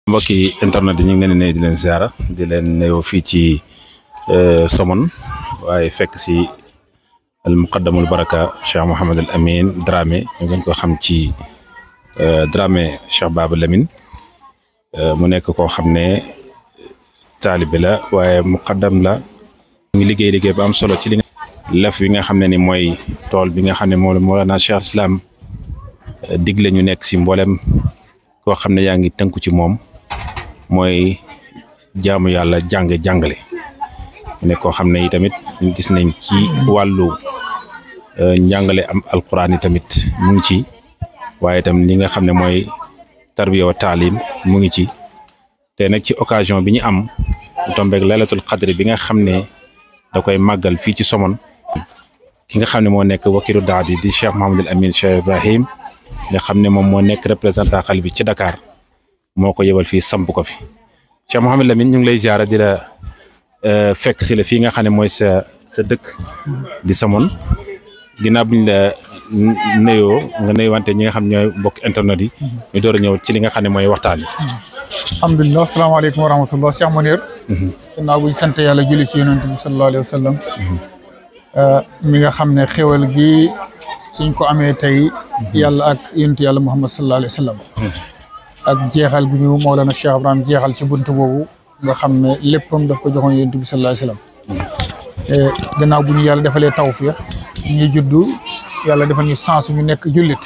mbokki internet yi ñu ngi leen di nuyu di leen ziara di leen nuyoo fii ci Somone waaye fekk si al muqaddamul baraka Cheikh Mouhamed al Amin Dramé ñu gën ko xam ci Dramé Cheikh Baba Lamine mu nekk koo xam ne taalibe la waaye muqaddam la mu ngi liggéey liggéey bu am solo ci li lef bi nga xam ne ni mooy tool bi nga xam ne moom Mawlana Cheikh Islam digle ñu nekk si mboolem koo xam ne yaa ngi tënku ci moom mooy jaamu yàlla jàng jàngale mu nekk koo xam ne yi tamit gis nañ ci wàllu njàngale am alquran yi tamit mu ngi ci waaye tam li nga xam ne mooy tarbiya wa taalim mu ngi ci te nag ci occasion bi ñu am tombeeg laylatul xadri bi nga xam ne da koy màggal fii ci Somone ki nga xam ne moo nekk wakilu daadi di Cheikh Mouhamadul Amin Cheikh Ibrahim nga xam ne moom moo nekk représentant xale bi ci Dakar moo ko yebal fii samp ko fi Cheikh Mouhamadul Amin ñu ngi lay ziara di la fekk si la fii nga xam ne mooy sa sa dëkk di Somone ginnaaw bi ñu la nuyoo nga nuyuwante ñi nga xam ñooy mbokk internet yi ñu door a ñëw ci li nga xam ne mooy waxtaan bi. alhamdulilah asalaamaaleykum wa rahmatullah Cheikh Mounir ginnaaw buñ sant yàlla julli ci yonent bi sallallahu alayhi wa sallam mi nga xam ne xéwal gi suñ ko amee tey yàlla ak yonent yàlla muhammad sallallahu alayhi wa sallam ak jeexal bi ñu Mawlana Cheikh Ibrahim jeexal ci buntu boobu nga xam ne léppam daf ko joxoon yonent bi sallallahu alayhi wa sallam gannaaw bu ñu yàlla defalee tawfiix ñuy juddu yàlla defal ñu sens ñu nekk jullit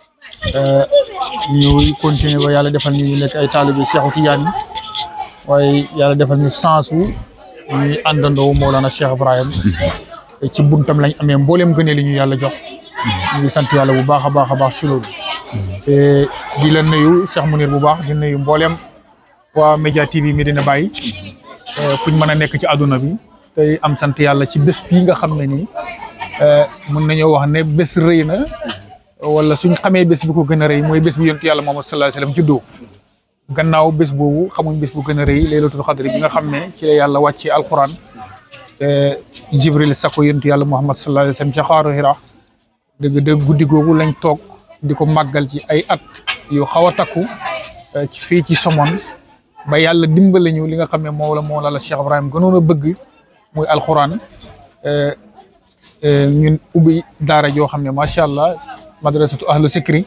ñu continuer ba yàlla defal ñu ñu nekk ay taalibe Cheikhu Tijaan waaye yàlla defal ñu sensu ñuy àndandoo Mawlana Cheikh Ibrahim ci buntam lañ amee mbooleem gënee li ñu yàlla jox ñu ngi sant yàlla bu baax a baax a baax ci loolu te di la nuyu Cheikh Mounir bu baax di nuyu mbooleem waa Média TV Medina Baye fuñ mën a nekk ci àdduna bi tey am sant yàlla ci bés bii nga xam ne nii mën nañoo wax ne bés rëy na wala suñ xamee bés bu ko gën a rëy mooy bés bi yontu yàlla Muhammad sallallahu alayhi wasallam juddoo gannaaw bés boobu xamuñ bés bu gën a rëy laylatul xadri bi nga xam ne ci la yàlla wàccee alquran jibril sako yontu yàlla Muhammad sallallahu alayhi wasallam ca xaaru Hira dëgg dëgg guddi googu lañ toog di ko màggal ci ay at yu xaw a takku ci fii ci Somone ba yàlla dimbale ñu li nga xam ne moo la moo la la Cheikh Ibrahim gënoon a bëgg muy alquran ñun ubbi daara joo xam ne macha allah madrasatu ahlu sikri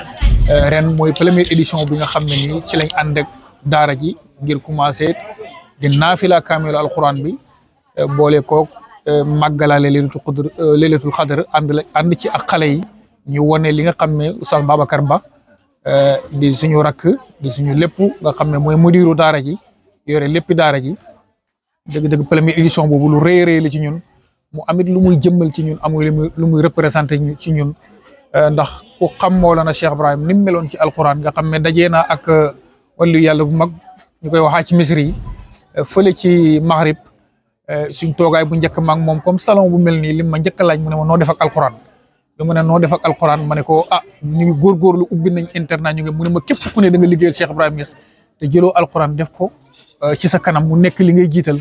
ren mooy première édition bi nga xam ne nii ci lañ ànd ak daara ji ngir commencé di naafila kaamilu alquran bi boole koog màggalaale leelatul xadr leelatul xadr ànd la ànd ci ak xale yi ñu wane li nga xam ne Oustaz Babacar Ba di suñu rakk di suñu lépp nga xam ne mooy mudiru daara ji yore léppi daara ji dëgg-dëgg première édition boobu lu rëy rëy la ci ñun mu amit lu muy jëmmal ci ñun amul lu muy représenté ci ñun ndax ku xam Mawlana Cheikh Ibrahim ni mu meloon ci alquran nga xam ne dajee naa ak wàllu yàlla bu mag ñu koy waxaa ci misri yi fële ci maghrib suñ toogaay bu njëkk maag moom comme salon bu mel nii li ma njëkk a laaj mu ne ma noo def ak alquran bi mu ne noo def ak alquran ma ne ko ah ñu ngi góorgóorlu ubbi nañ internat ñu ngi mu ne ma képp ku ne da nga liggéeyal Cheikh Ibrahim Niass te jëloo alquran def ko ci sa kanam mu nekk li ngay jiital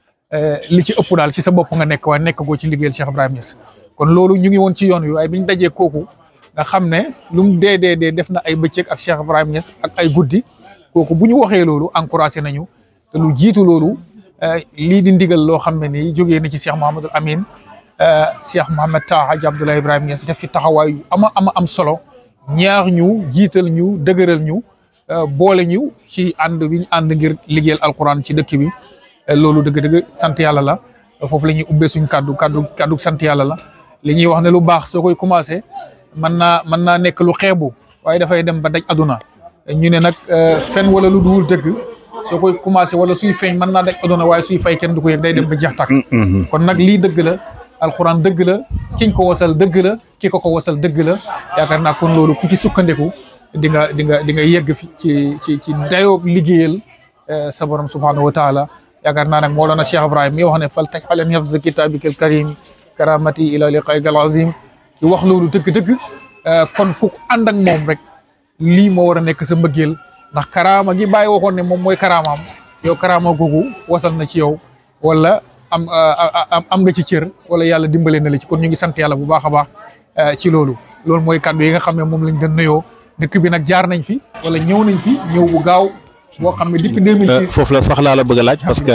li ci ëpp daal ci sa bopp nga nekk waaye nekk goo ci liggéeyal Cheikh Ibrahim Niass kon loolu ñu ngi woon ci yoon wi waaye biñ dajee kooku nga xam ne lu mu dee dee dee def na ay bëccëg ak Cheikh Ibrahim Niass ak ay guddi kooku bu ñu waxee loolu encouragé nañu te lu jiitu loolu lii di ndigal loo xam ne nii jógee na ci Cheikh Mouhamadul Amin Cheikh Mouhamed Taha Hadj Abdoulaye Ibrahim Niass def fi taxawaay yu ama ama am solo ñaax ñu jiital ñu dëgëral ñu boole ñu ci ànd bi ñu ànd ngir liggéeyal alquran ci dëkk bi loolu dëgg-dëgg sant yàlla la foofu la ñuy ubbee suñ kaddu kaddu kaddu sant yàlla la li ñuy wax ne lu baax soo koy commencé. mën naa mën naa nekk lu xeebu waaye dafay dem ba daj aduna ñu ne nag fen wala lu duwul dëgg soo koy commencé wala suy feeñ mën naa daj aduna waaye suy fay kenn du ko yëg day dem ba jeex tàkk kon nag lii dëgg la alxuraan dëgg la kiñ ko wasal dëgg la ki ko ko wasal dëgg la yaakaar naa kon loolu ku ci sukkandiku di nga di nga di nga yegg fi ci ci ci dayoo liggéeyal sa borom subhanahu wa taala yaakaar naa nag Mawlana Cheikh Ibrahim mi wax ne fal taj alan hifz kitabikal karim karamati ila liqaykal azim di wax loolu dëgg-dëgg kon ku ànd ak moom rek lii moo war a nekk sa mbëggeel ndax karaama gi bàyyi waxoon ne moom mooy karaamaam yow karaama googu wasal na ci yow wala am am nga ci cër wala yàlla dimbale na la ci kon ñu ngi sant yàlla bu baax a baax ci loolu loolu mooy kàddu yi nga xam ne moom lañ doon nuyoo dëkk bi nag jaar nañ fi wala ñëw nañ fi ñëw bu gaaw boo xam ne depuis 2006 foofu la sax laa la bëgg a laaj parce que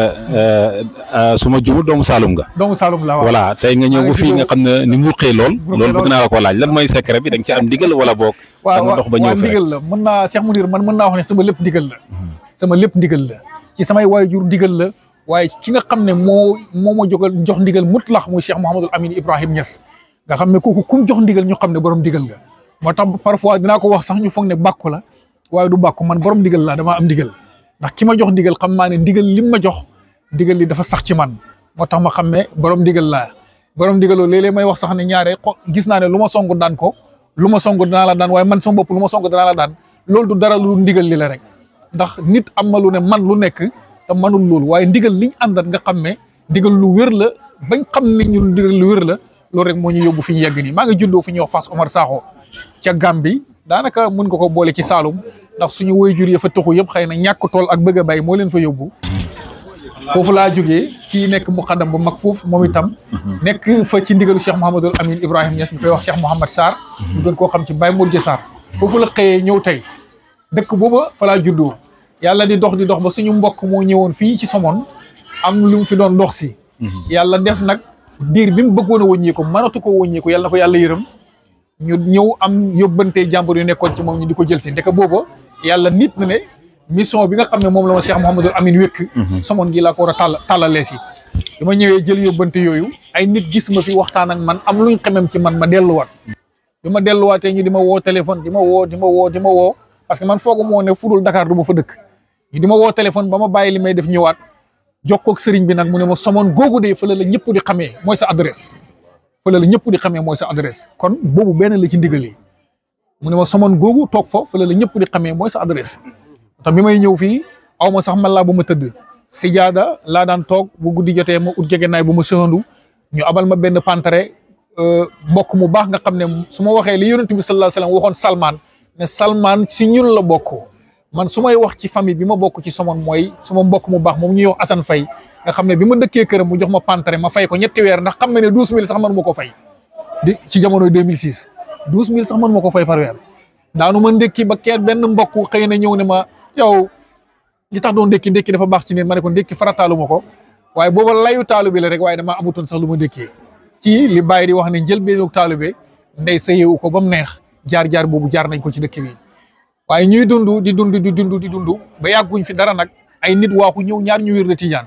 su ma jumul doomu Saalum nga. doomu Saalum la waaw voilà tey nga ñëw ba fii nga xam ne ni mu ruqee lool. loolu bëgg naa la ko laaj lan mooy secret bi da nga ci am ndigal wala boog. da nga dox ba ñëw waaw fi rek ndigal la mën naa Cheikh Mounir man mën naa wax ne sama lépp ndigal la sama lépp ndigal la ci samay waajur ndigal la waaye ki nga xam ne moo moo ma jogal jox ndigal mutlax muy Cheikh Mouhamadul Amin Ibrahim Niass nga xam ne kooku kum jox ndigal ñu xam ne borom ndigal nga moo tax parfois dinaa ko wax sax ñu foog ne bàkku la waaye du bàkku man borom ndigal laa damaa am ndigal ndax ki ma jox ndigal xam naa ne ndigal lim ma jox ndigal li dafa sax ci man moo tax ma xam ne borom ndigal laa borom ndigal loolu léeg-léeg may wax sax ne ñaare xo gis naa ne lu ma song daan ko lu ma song danaa la daan waaye man sama bopp lu ma song danaa la daan loolu du dara lu ndigal li la rek ndax nit am na lu ne man lu nekk te manul loolu waaye ndigal liñ àndat nga xam ne ndigal lu wér la bañ xam ne ñu ndigal lu wér la loolu rek moo ñu yóbbu fi ñu yegg nii maa ngi juddoo fi ñuy wax Fass Omar Sakho ca Gambie daanaka mën nga ko boole ci Saalum ndax suñu waajur ya fa taxu yëpp xëy na ñàkk tool ak bëgg a bay moo leen fa yóbbu foofu laa jógee kii nekk muqaddam bu mag foofu moom itam nekk fa ci ndigalu Cheikh Mouhamadul Amin Ibrahim Niass ñu koy wax Cheikh Mouhamad Sarr ñu gën koo xam ci Baye Modou Sarr foofu la xëyee ñëw tey dëkk booba fa laa juddoo yàlla di dox di dox ba suñu mbokk moo ñëwoon fii ci Somone am lu mu fi doon dox si yàlla def nag diir bi mu bëggoon a wëññeeku mënatu ko wëññeeku yàlla na ko yàlla yërëm ñu ñëw am yóbbante jàmbur yu nekkoon ci moom ñu di ko jël si ndeke booba yàlla nit na ne mission bi nga xam ne moom la ma Cheikh Mouhamadul Amin wékk Somone gi laa ko war a tàll tàllalee si bi ma ñëwee jël yóbbante yooyu ay nit gis ma fi waxtaan ak man am luñ xemem ci man ma delluwaat bi ma delluwaatee ñu di ma woo téléphone di ma woo di ma woo di ma woo parce que man foogu moo ne fudul Dakar du ma fa dëkk ñu di ma woo téléphone ba ma bàyyi li may def ñëwaat jokkoo ak sëriñ bi nag mu ne ma Somone googu de fële la ñëpp di xamee mooy sa adresse fële la ñëpp di xamee mooy sa adresse kon boobu benn la ci ndigal yi mu ne ma Somone googu toog fa fële la ñëpp di xamee mooy sa adresse tax bi may ñëw fii aw ma sax man laa bu ma tëdd sijaada laa daan toog bu guddi jotee ma ut gegenaay bu ma sëxandu ñu abal ma benn pantare mbokk mu baax nga xam ne su ma waxee li yonent bi sallallahu alayhi wasallam waxoon Salman ne Salman si ñun la bokk man su may wax ci famille bi ma bokk ci Somone mooy suma mbokk mu baax moom ñuy wax Assane Faye nga xam ne bi ma dëkkee këram mu jox ma pantare ma fay ko ñetti weer ndax xam ne ne douze mille sax man ma ko fay di ci jamonoy 2006 douze mille sax man ma ko fay par weer daanu ma ndékki ba keet benn mbokk xëy na ñëw ne ma yow li tax doon ndékki ndékki dafa baax ci nit ma ne ko ndékki farataalu ma ko waaye booba layu taalu bi la rek waaye damaa amutoon sax lu ma ndékkee ci li bàyyi di wax ne njël beenu taalu bi ndey sa yeewu ko ba mu neex jaar-jaar boobu jaar nañ ko ci dëkk bi waaye ñuy dund di dund di dund di dund ba yàgguñ fi dara nag ay nit waaxu ñëw ñaar ñu wér de tijaan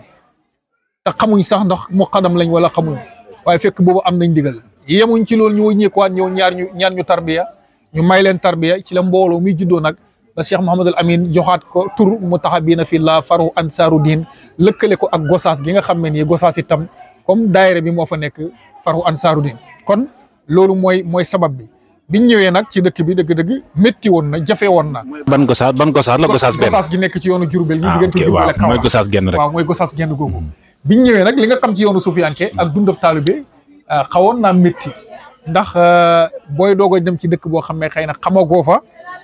te xamuñ sax ndax mu xadam lañ wala xamuñ waaye fekk boobu am nañ digal yemuñ ci loolu ñu wëññeekuwaat ñëw ñaar ñu ñaar ñu tarbiya ñu may leen tarbiya ci la mbooloo mi juddoo nag ba Cheikh Mouhamadul Amin joxaat ko tur mu taxa bii na fi la faru ansaaru diin lëkkale ko ak gosaas gi nga xam ne nii gosaas itam comme daayira bi moo fa nekk faru ansaaru diin kon loolu mooy mooy sabab bi biñ ñëwee nag ci dëkk bi dëgg-dëgg métti woon na jafe woon na. ban gosaas ban gosaas la gosaas benn gosaas gi nekk ci yoonu Jurbel ñu ah diggante ok Jurbel waaw ak mooy Kaolack gosaas genn rek waaw mooy gosaas genn googu biñ ñëwee nag li nga xam ci yoonu sufiyanke ak dundab taalibe xawoon naa métti ndax booy doog a dem ci dëkk boo xam ne xëy na xamagoo fa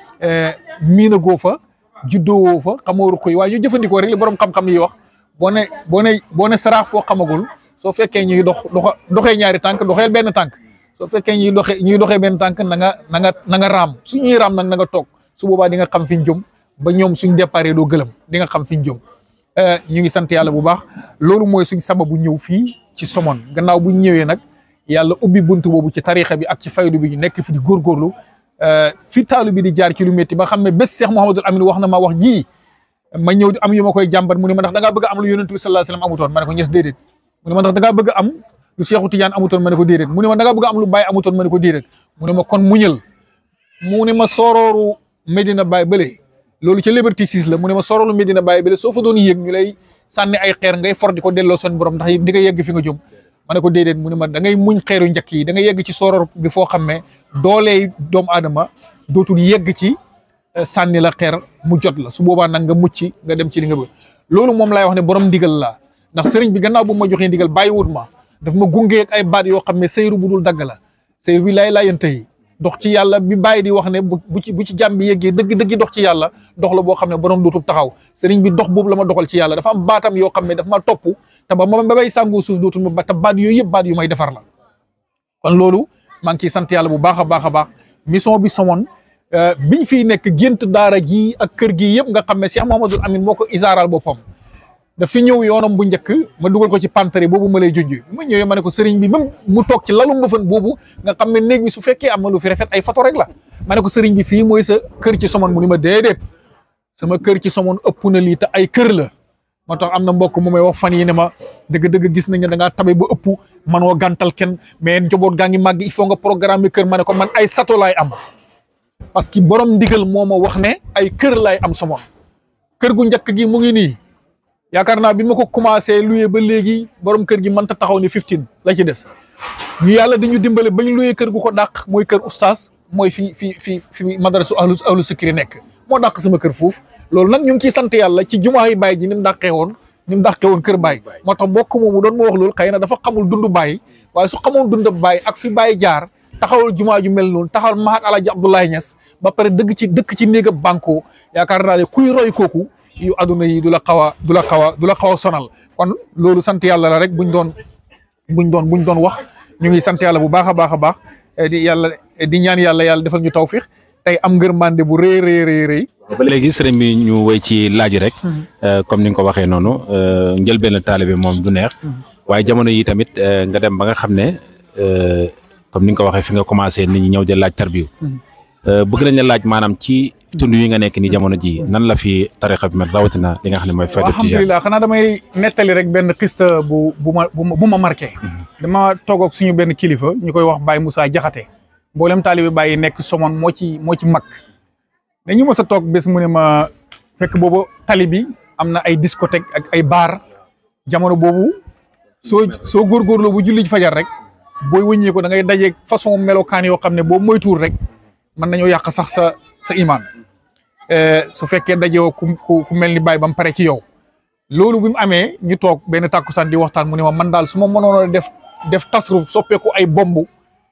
miinagoo fa juddoowoo fa xamoo ruq yi waaye ñu jëfandikoo rek li borom xam-xam yi wax boo ne boo ne boo ne saraax foo xamagul soo fekkee ñuy dox doxa doxee ñaari tànk doxeel benn tànk soo fekkee ñuy doxee ñuy doxee benn tànk na nga na nga na nga raam su ñuy raam nag na nga toog su boobaa di nga xam fi ñu jëm ba ñoom suñ déparé doo gëlëm di nga xam fi ñu jëm ñu ngi sant yàlla bu baax loolu mooy suñ sababu ñëw fii ci Somone gannaaw bu ñu ñëwee nag yàlla ubbi buntu boobu ci tarixa bi ak ci faydu bi ñu nekk fi di góorgóorlu fi taalu bi di jaar ci lu métti ba xam ne bés Cheikh Mouhamadul Amin wax na ma wax ji ma ñëw di am yu ma koy jàmbat mu ne ma ndax da ngaa bëgg a am lu yonent bi sallallahu alayhi wasallam amutoon ma ne ko ñes déedéet mu ne ma ndax da ngaa bëgg a am lu Cheikhu Tidiane amutoon ma ne ko déedéet mu ne ma da ngaa bëgg a am lu Baye amutoon ma ne ko déedéet mu ne ma kon muñal mu ne ma sorooru Medina Baye bële loolu ca Liberté 6 la mu ne ma sorooru Medina Baye bële soo fa doon yéeg ñu lay sànni ay xeer ngay for di ko delloo seen borom ndax di nga yegg fi nga jëm ma ne ko déedéet mu ne ma da ngay muñ xeeru njëkk yi da nga yegg ci soror bi foo xam ne doolee doomu aadama dootul yegg ci sànni la xeer mu jot la su boobaa nag nga mucc nga dem ci li nga bëgg loolu moom laay wax ne borom ndigal la ndax sëriñ bi gannaaw bu ma joxee ndigal bàyyi wut ma daf ma gunge ak ay baat yoo xam ne sëyru bu dul dagg la sëyru bi laay laayante yi dox ci yàlla bi bàyyi di wax ne bu bu ci bu ci jàmm bi yeggee dëgg dëgg dox ci yàlla dox la boo xam ne borom dootul taxaw sëriñ bi dox boobu la ma doxal ci yàlla dafa am baatam yoo xam ne dafa ma topp te ba ma ba bay sàngoo suuf dootul ma ba te baat yooyu yëpp baat yu may defar la kon loolu maa ngi ciy sant yàlla bu baax a baax a baax mission bi Somone biñ fiy nekk gént daara ji ak kër gi yëpp nga xam ne Cheikh Mouhamadoul Amine moo ko isaaral boppam daf fi ñëw yoonam bu njëkk ma dugal ko ci pantere boobu ma lay junj bi ma ñëwee ma ne ko sëriñ bi même mu toog ci lalu mbëfën boobu nga xam ne néeg bi su fekkee am na lu fi rafet ay photo rek la ma ne ko sëriñ bi fii mooy sa kër ci somon mu ni ma déedéet sama kër ci somon ëpp na lii te ay kër la moo tax am na mbokk mu may wax fan yi ne ma dëgg-dëgg gis nañ ne da ngaa tabe ba ëpp manoo gàntal kenn mais njaboot gaa ngi màgg il faut nga programme kër ma ne ko man ay sato laay am parce que borom ndigal moo ma wax ne ay kër laay am somon kër gu njëkk gi mu ngi nii yaakaar naa bi ma ko commencé loué ba léegi borom kër gi mënta taxaw ni 15 la ci des ñu yàlla dañu dimbale bañ loué kër gu ko dàq mooy kër oustaz mooy fi fi fi fi madrasu ahlu ahlu sikri nekk moo dàq sama kër foofu loolu nag ñu ngi ciy sant yàlla ci jumaa yi baay ji ni mu dàqee woon ni mu dàqee woon kër baay moo tax mbokk moomu doon ma wax loolu xëy na dafa xamul dundu baay waaye su xamoon dund baay ak fi baay jaar taxawal jumaa ju mel noonu taxawal mahat alaji Abdoulaye Niass ba pare dëgg ci dëkk ci néegab banko yaakaar naa ne kuy roy kooku yu aduna yi du la xaw a du la xaw a du la xaw a sonal kon loolu sant yàlla la rek buñ doon buñ doon buñ doon wax ñu ngi sant yàlla bu baax a baax a baax di yàlla di ñaan yàlla yàlla defal ñu tawfiq tey am ngërmande bu rëy rëy rëy rëy ba léegi sëriñ bi ñu woy ci laaj rek comme ni nga ko waxee noonu njëlbeen taalibe moom du neex waaye jamono yi tamit nga dem ba nga xam ne comme ni nga ko waxee fi nga commencé nit ñi ñëw di laaj tarbiyu bëgg nañ la laaj maanaam ci tund yi nga nekk ni jamono ji nan la fi tarixa bi mel rawatina li nga xam ne mooy fayda tijaan alhamdulilah xanaa damay nettali rek benn xista bu bu ma bu ma marqué dama toog ak suñu benn kilifa ñu koy wax Baye Moussa Jaxate mboolem taalibe Baye nekk somon moo ci moo ci mag dañu mës a toog bés mu ne ma fekk boobu tali bi am na ay discothèque ak ay bar jamono boobu soo soo góorgóorloo bu julli fajar rek booy wëññee ko da ngay dajeeg façon melokaan yoo xam ne boobu moytuwul rek mën nañoo yàq sax sa sa imaan su fekkee dajewoo ku ku mel ni Baye ba mu pare ci yow loolu bi mu amee ñu toog benn tàkkusaan di waxtaan mu ne ma man daal su ma mënoon a def def tasruf soppeeku ay bomb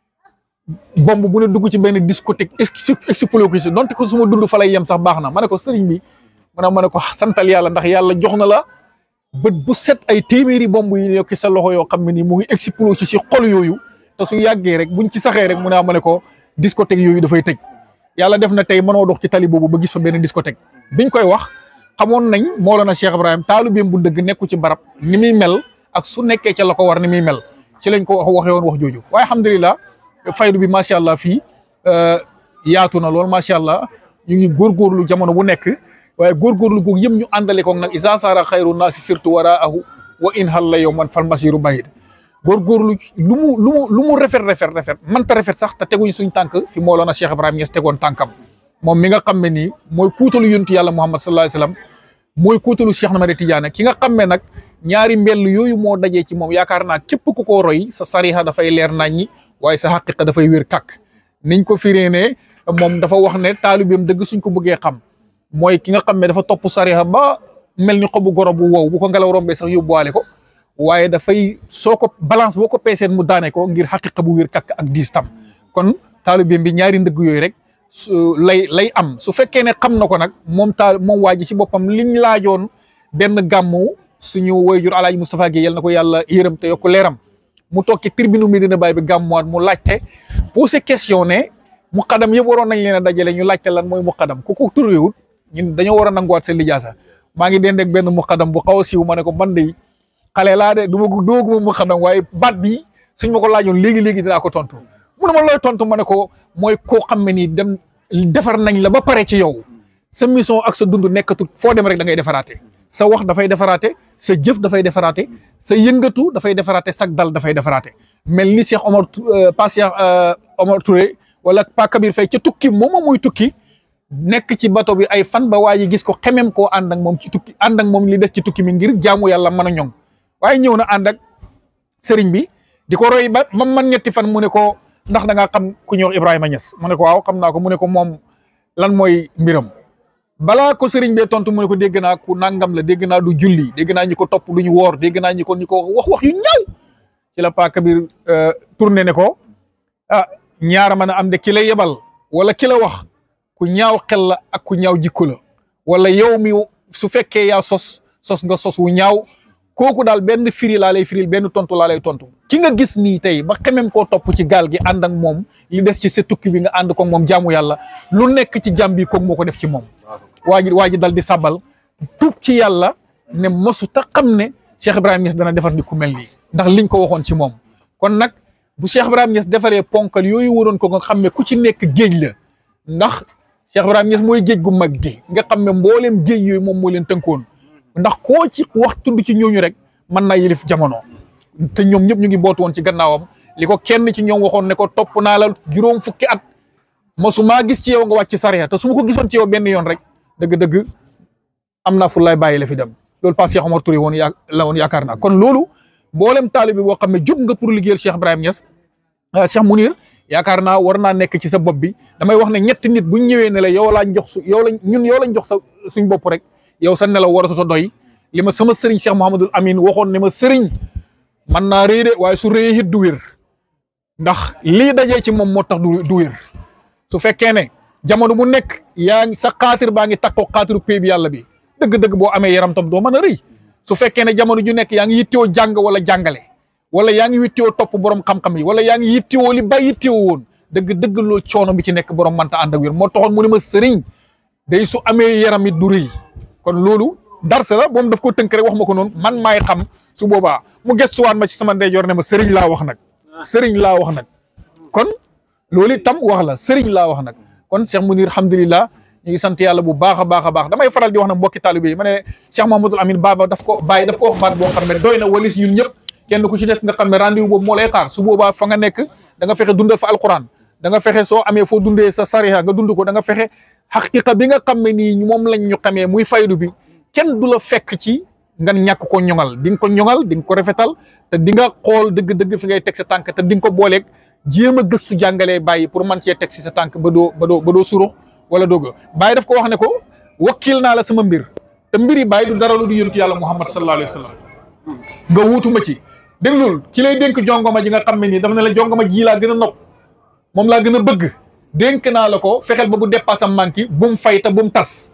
bomb bu ne dugg ci benn discothèque explosé ko si donte ko su ma dund fa lay yem sax baax na ma ne ko sëriñ bi ma ne ma ne ko santal yàlla ndax yàlla jox na la bët bu set ay téeméeri bomb yi nekk sa loxo yoo xam ne nii mu ngi explosé si xol yooyu te su yàggee rek buñ ci saxee rek mu ne ma ne ko discothèque yooyu dafay tëj yàlla def na tey mënoo dox ci tali boobu ba gis fa benn discothèque biñ koy wax xamoon nañ Mawlana Cheikh Ibrahim taalubeem bu dëgg nekku ci barab ni muy mel ak su nekkee ca la ko war ni muy mel ci lañ ko wax waxee woon wax jooju waaye alhamdulilah faydu bi macha allah fii yaatu na lool macha allah ñu ngi góorgóorlu jamono bu nekk waaye góorgóorlu googu yëpp ñu àndale ko nag isa sara xayru naasi surtout waraahu wa in hal la yow man fal masiru bayid góorgóorlu lu mu lu mu lu mu rafet rafet rafet mënta rafet sax te teguñ suñ tànk fi Mawlana Cheikh Ibrahim Niass tegoon tànkam moom mi nga xam ne nii mooy kuutalu yontu yàlla Muhammad sallallahu alayhi wasallam mooy kuutalu Cheikh Ahmad Tidiane ki nga xam ne nag ñaari mbell yooyu moo dajee ci moom yaakaar naa képp ku ko roy sa sariha dafay leer naññi waaye sa xaqiqa dafay wér kàkk niñ ko firee ne moom dafa wax ne taalibeem dëgg suñ ko bëggee xam mooy ki nga xam ne dafa topp sariha ba mel ni xobu goro bu wow bu ko ngelaw rombee sax yóbbuwaale ko waaye dafay soo ko balance boo ko peeseen mu daane ko ngir xaqiqa bu wér kàkk ak diis tam kon taalibeem bi ñaari ndëgg yooyu rek lay lay am su fekkee ne xam na ko nag moom taal moom waa ji ci boppam liñ laajoon benn gàmmu suñu woyjur alaaji Moustapha Guèye yal na ko yàlla yërëm te yokk leeram mu toog ci tribune Medina Baye bi gàmmuwaat mu laajte posé question ne mu xadam yëpp waroon nañ leen a dajale ñu laajte lan mooy mu xadam ku ko turwewut ñun dañoo war a nanguwaat seen lijaasa maa ngi dend ak benn mu xadam bu xaw a siiw ma ne ko man de xale laa de du ma ko dooguma mu xadam waaye baat bi suñ ma ko laajoon léegi-léegi dinaa ko tontu mu ne ma looy tontu ma ne ko mooy koo xam ne nii dem defar nañ la ba pare ci yow sa mission ak sa dund nekkatut foo dem rek da ngay defaraate sa wax dafay defaraate sa jëf dafay defaraate sa yëngatu dafay defaraate sag dal dafay defaraate mel ni Cheikh Omar pas Cheikh Omar Touré wala Pa Kabir Faye ca tukki moom muy tukki nekk ci bato bi ay fan ba waa ji gis ko xemem koo ànd ak moom ci tukki ànd ak moom li des ci tukki mi ngir jaamu yàlla mën a ñoŋ waaye ñëw na ànd ak sëriñ bi di ko roy ba ba man ñetti fan mu ne ko ndax da ngaa xam ku ñuy wax Ibrahima Niass mu ne ko waaw xam naa ko mu ne ko moom lan mooy mbiram balaa ko sëriñ bee tontu mu ne ko dégg naa ku nangam la dégg naa du julli dégg naa ñi ko topp du ñu woor dégg naa ñi ko ñi ko wax wax yu ñaaw ci la Pa Kabir tourné ne ko ah ñaara mën a am de ki la yebal wala ki la wax ku ñaaw xel la ak ku ñaaw jikko la wala yow mi su fekkee yaa sos sos nga sos wu ñaaw kooku daal benn firi laa lay firil benn tontu laa lay tontu ki nga gis nii tey ba xemem koo topp ci gaal gi ànd ak moom li des ci sa tukki bi nga ànd ko moom jaamu yàlla lu nekk ci jàmm bi koog moo ko def ci moom waa ji waa ji dal di sabal tuub ci yàlla ne mosu ta xam ne Cheikh Ibrahima Niass dana defar ni ku mel nii ndax liñ ko waxoon ci moom kon nag bu Cheikh Ibrahima Niass defaree ponkal yooyu waroon ko nga xam ne ku ci nekk géej la ndax Cheikh Ibrahima Niass mooy géej gu mag gi nga xam ne mbooleem géej yooyu moom moo leen tënkoon ndax koo ci wax tudd ci ñooñu rek mën naa yilif jamono te ñoom ñëpp ñu ngi bootu woon ci gannaawam li ko kenn ci ñoom waxoon ne ko topp naa la juróom fukki at mosuma gis ci yow nga wàcc sariya te su ma ko gisoon ci yow benn yoon rek dëgg-dëgg am naa fu lay bàyyi la fi dem loolu pas Cheikh Omar Touré woon yaa la woon yaakaar naa kon loolu mboolem taalibe boo xam ne jóg nga pour liggéeyal Cheikh Ibrahima Niass Cheikh Mounir yaakaar naa war naa nekk ci sa bopp bi damay wax ne ñetti nit buñ ñëwee ne la yow laa jox su yow lañ ñun yow lañ jox sa suñ bopp rek yow sa nelaw waratu doy li ma sama sëriñ Cheikh Mouhamadul Amin waxoon ne ma sëriñ man naa rëy de waaye su rëyee it du wér ndax lii dajee ci moom moo tax du du wér su fekkee ne jamono bu nekk yaa ngi sa xaatir baa ngi takkoo xaatiru pay bi yàlla bi dëgg-dëgg boo amee yaram tam doo mën a rëy su fekkee ne jamono ju nekk yaa ngi yittewoo jàng wala jàngale wala yaa ngi yittewoo topp borom xam-xam yi wala yaa ngi yittewoo li ba yittewoo woon dëgg-dëgg loolu coono bi ci nekk borom mënta ànd ak wér moo taxoon mu ne ma sëriñ day su amee yaram it du rëy kon loolu darse la moom daf ko tënk rek wax ma ko noonu man maay xam su boobaa mu gëstuwaat ma ci sama ndeyjoor ne ma sëriñ laa wax nag sëriñ laa wax nag kon loolu itam wax la sëriñ laa wax nag kon Cheikh Mounir alhamdulilah ñu ngi sant yàlla bu baax a baax a baax damay faral di wax nag mbokki taalibe yi ma ne Cheikh Mahamadul Amin Baba daf ko bàyyi daf ko wax baat boo xam ne doy na walis ñun ñëpp kenn ku ci nekk nga xam ne rendez-vous boobu moo lay xaar su boobaa fa nga nekk da nga fexe dundal fa alquran da nga fexe soo amee foo dundee sa sariya nga dund ko da nga fexe xaqiqa bi nga xam ne nii moom lañ ñu xamee muy faydu bi kenn du la fekk ci nga ñàkk ko ñoŋal di nga ko ñoŋal di nga ko rafetal te di nga xool dëgg-dëgg fi ngay teg sa tànk te di nga ko booleeg jéem a gëstu jàngalee bàyyi pour man cee teg si sa tànk ba doo ba doo ba doo surux wala doog bàyyi daf ko wax ne ko wakkil naa la sama mbir te mbir yi bàyyi du dara lu du yonent yàlla Muhammad sallallahu alayhi wa sallam nga wuutuma ci déglul ci lay dénk jongoma ji nga xam ne nii daf ne la jongoma ji laa gën a nopp moom laa gën a bëgg dénk naa la ko fexeel ba bu dépasse am manqué bu mu fay te bu mu tas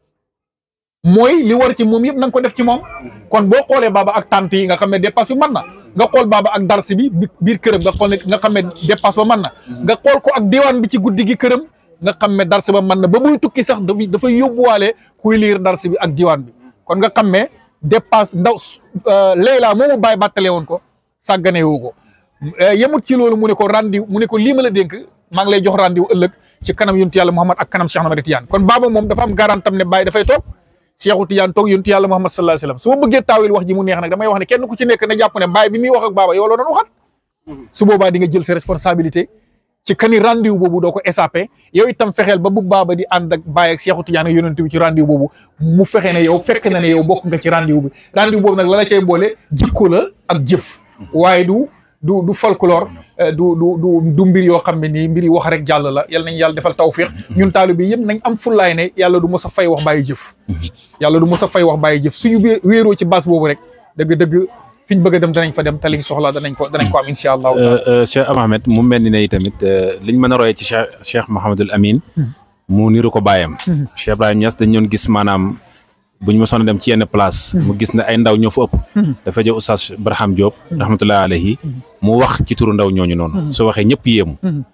mooy li war ci moom yëpp na nga ko def ci moom kon boo xoolee baaba ak tante yi nga xam ne dépasse bi mën na nga xool baaba ak darsi bi biir këram nga xool ne nga xam ne dépasse ba mën na nga xool ko ak diwaan bi ci guddi gi këram nga xam ne darsi ba mën na ba muy tukki sax dafay dafay yóbbuwaale kuy liir darsi bi ak diwaan bi kon nga xam ne dépasse ndaw Leila moomu bàyyi bàttale woon ko sàggane woo ko yemut ci loolu mu ne ko rendi mu ne ko lii ma la dénk maa ngi lay jox rendez-vous ëllëg ci kanam yontu yàlla Muhammad ak kanam Cheikh Ahmad Tidiane kon baaba moom dafa am garantam ne bàyyi dafay toog Cheikhu Tidiane toog yontu yàlla Muhammad sallallahu alayhi wasallam su ma bëggee taawil wax ji mu neex nag damay wax ne kenn ku ci nekk na jàpp ne bàyyi bi muy wax ak baaba yow la doon waxat su boobaa di nga jël sa responsabilité ci kani rendez-vous boobu doo ko échappé yow itam fexeel ba bu baaba di ànd ak bàyyi ak Cheikhu Tidiane ak yonent bi ci rendez-vous boobu mu fexe ne yow fekk na ne yow bokk nga ci rendez-vous bi rendez-vous boobu nag la la cay boole jikko la ak jëf waaye du du du folklore du du du du mbir yoo xam ne nii mbir yi wax rek jàll la yal nañ yàlla defal tawfiq ñun taalibe bi yëpp nañ am fullaay ne yàlla du mos a fay wax bàyyi jëf yàlla du mos a fay wax bàyyi jëf suñu wéeroo ci base boobu rek dëgg-dëgg fi ñu bëgg a dem danañ fa dem te liñ soxla danañ ko danañ ko am incha allah. Cheikh Ahmed mu mel ni ne tamit liñ mën a royee ci Cheikh Cheikh Mouhamadul Amin mu niru ko bàyyam Cheikh Ibrahima Niass dañ doon gis maanaam buñ ma soon dem ci yenn place mu gis ne ay ndaw ñoo fa ëpp dafa jël Oustaz Barham Diop rahmatullahi alayhi mu wax ci turu ndaw ñooñu noonu su waxee ñëpp yéemu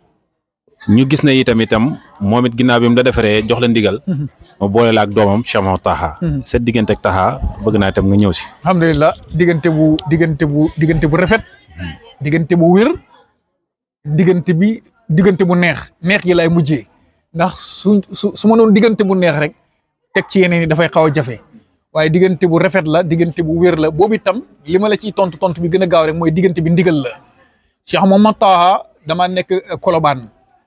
ñu gis ne itam itam moom it ginnaaw bi mu la defaree jox la ndigal ma boole la ak doomam Cheikh Mouhamed Taha seen diggante ak Taha bëgg naa itam nga ñëw si alhamdulilah diggante bu diggante bu diggante bu rafet diggante bu wér diggante bi diggante bu neex neex yi lay mujjee ndax su su su ma doon diggante bu neex rek teg ci yeneen yi dafay xaw a jafe waaye diggante bu rafet la diggante bu wér la boobu itam li ma la ciy tontu tontu bi gën a gaaw rek mooy diggante bi ndigal la Cheikh Mouhamed Taha dama nekk Colobane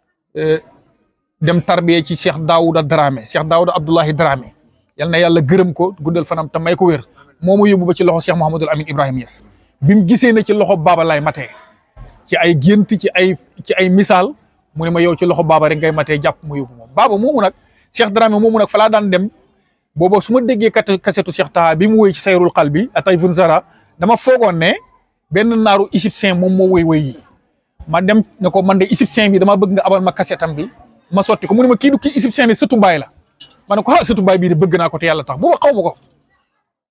dem tarbiye ci Cheikh Daouda Dramé Cheikh Daouda Abdoulahi Dramé yal na yàlla gërëm ko guddal fanam te may ko wér moo ma yóbbu ba ci loxo Cheikh Mouhamadul Amin Ibrahima Niass bi mu gisee ne ci loxo baaba lay matee ci ay gént ci ay ci ay misaal mu ne ma yow ci loxo baaba rek ngay matee jàpp ma yóbbu moom baaba moomu nag Cheikh Dramé moomu nag fa laa daan dem booba su ma déggee kat kasetu Cheikh Taha bi mu woy ci sayrul xal bi atay fun zara dama foogoon ne benn naaru égyptien moom moo woy woy yi ma dem ne ko man de égyptien bi dama bëgg nga abal ma kasetam bi ma sotti ko mu ne ma kii du kii égyptien bi sëtu baay la ma ne ko ah sëtu baay bii de bëgg naa ko te yàlla tax booba xaw ma ko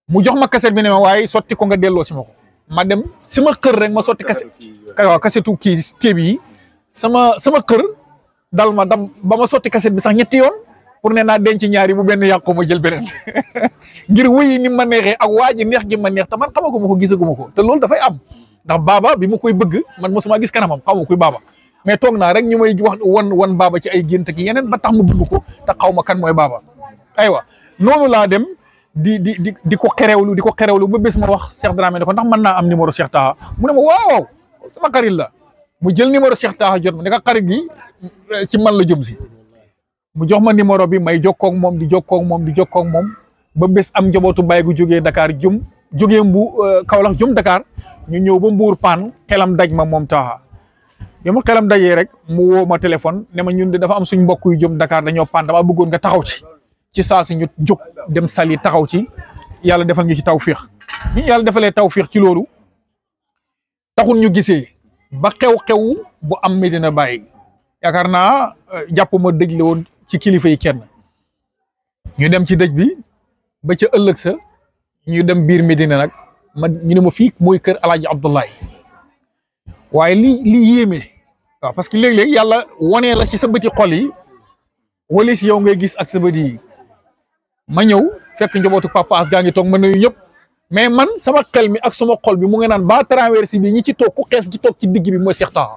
mu jox ma kaset bi ne ma waaye sotti ko nga delloo si ma ko ma dem sama kër rek ma sotti kaset waaw kasetu kii téeb yi sama sama kër dal ma dam ba ma sotti kaset bi sax ñetti yoon pour ne naa denc ñaari bu benn yàqu ma jël beneen ngir wuyi ni ma neexee ak waa ji neex gi ma neex te man xamaguma ko gisaguma ko te loolu dafay am ndax baaba bi ma koy bëgg man mosuma gis kanamam xaw ma kuy baaba mais toog naa rek ñu may wax wan wan baaba ci ay gént ki yeneen ba tax mu bëgg ko te xaw ma kan mooy baaba aywa noonu laa dem di di di di ko xerewlu di ko xerewlu ba bés ma wax Cheikh Dramé ne ko ndax mën naa am numéro Cheikh Taha mu ne ma waaw sama xarit la mu jël numéro Cheikh Taha jot ma ne ko xarit gi ci man la jëm si mu jox ma numéro bi may jokkoo ak moom di jokkoo ak moom di jokkoo ak moom ba bés am njabootu bàyyi gu jógee Dakar jum jógee mbu Kaolack jum Dakar ñu ñëw ba Mbuur paan xelam daj ma moom Taha bi ma xelam dajee rek mu woo ma téléphone ne ma ñun de dafa am suñ mbokk yu jëm Dakar dañoo paan dama bëggoon nga taxaw ci ci saa si ñu jóg dem sali taxaw ci yàlla defal ñu ci tawfiix ñu yàlla defalee tawfiix ci loolu taxul ñu gisee ba xew-xew bu am Medina Baye yaakaar naa jàpp ma dëj la woon ci kilifa yi kenn ñu dem ci dëj bi ba ca ëllëg sa ñu dem biir Medina nag ma ñu ne ma fii mooy kër Alaaji Abdoulaye waaye li li yéeme waaw parce que léeg-léeg yàlla wonee la ci sa bëti xol yi wala si yow ngay gis ak sa bët yi ma ñëw fekk njabootu papa as gaa ngi toog ma nuyu ñëpp mais man sama xel mi ak sama xol bi mu ngi naan ba traversé bi ñi ci toog ku xees ci toog ci digg bi mooy Cheikh Taha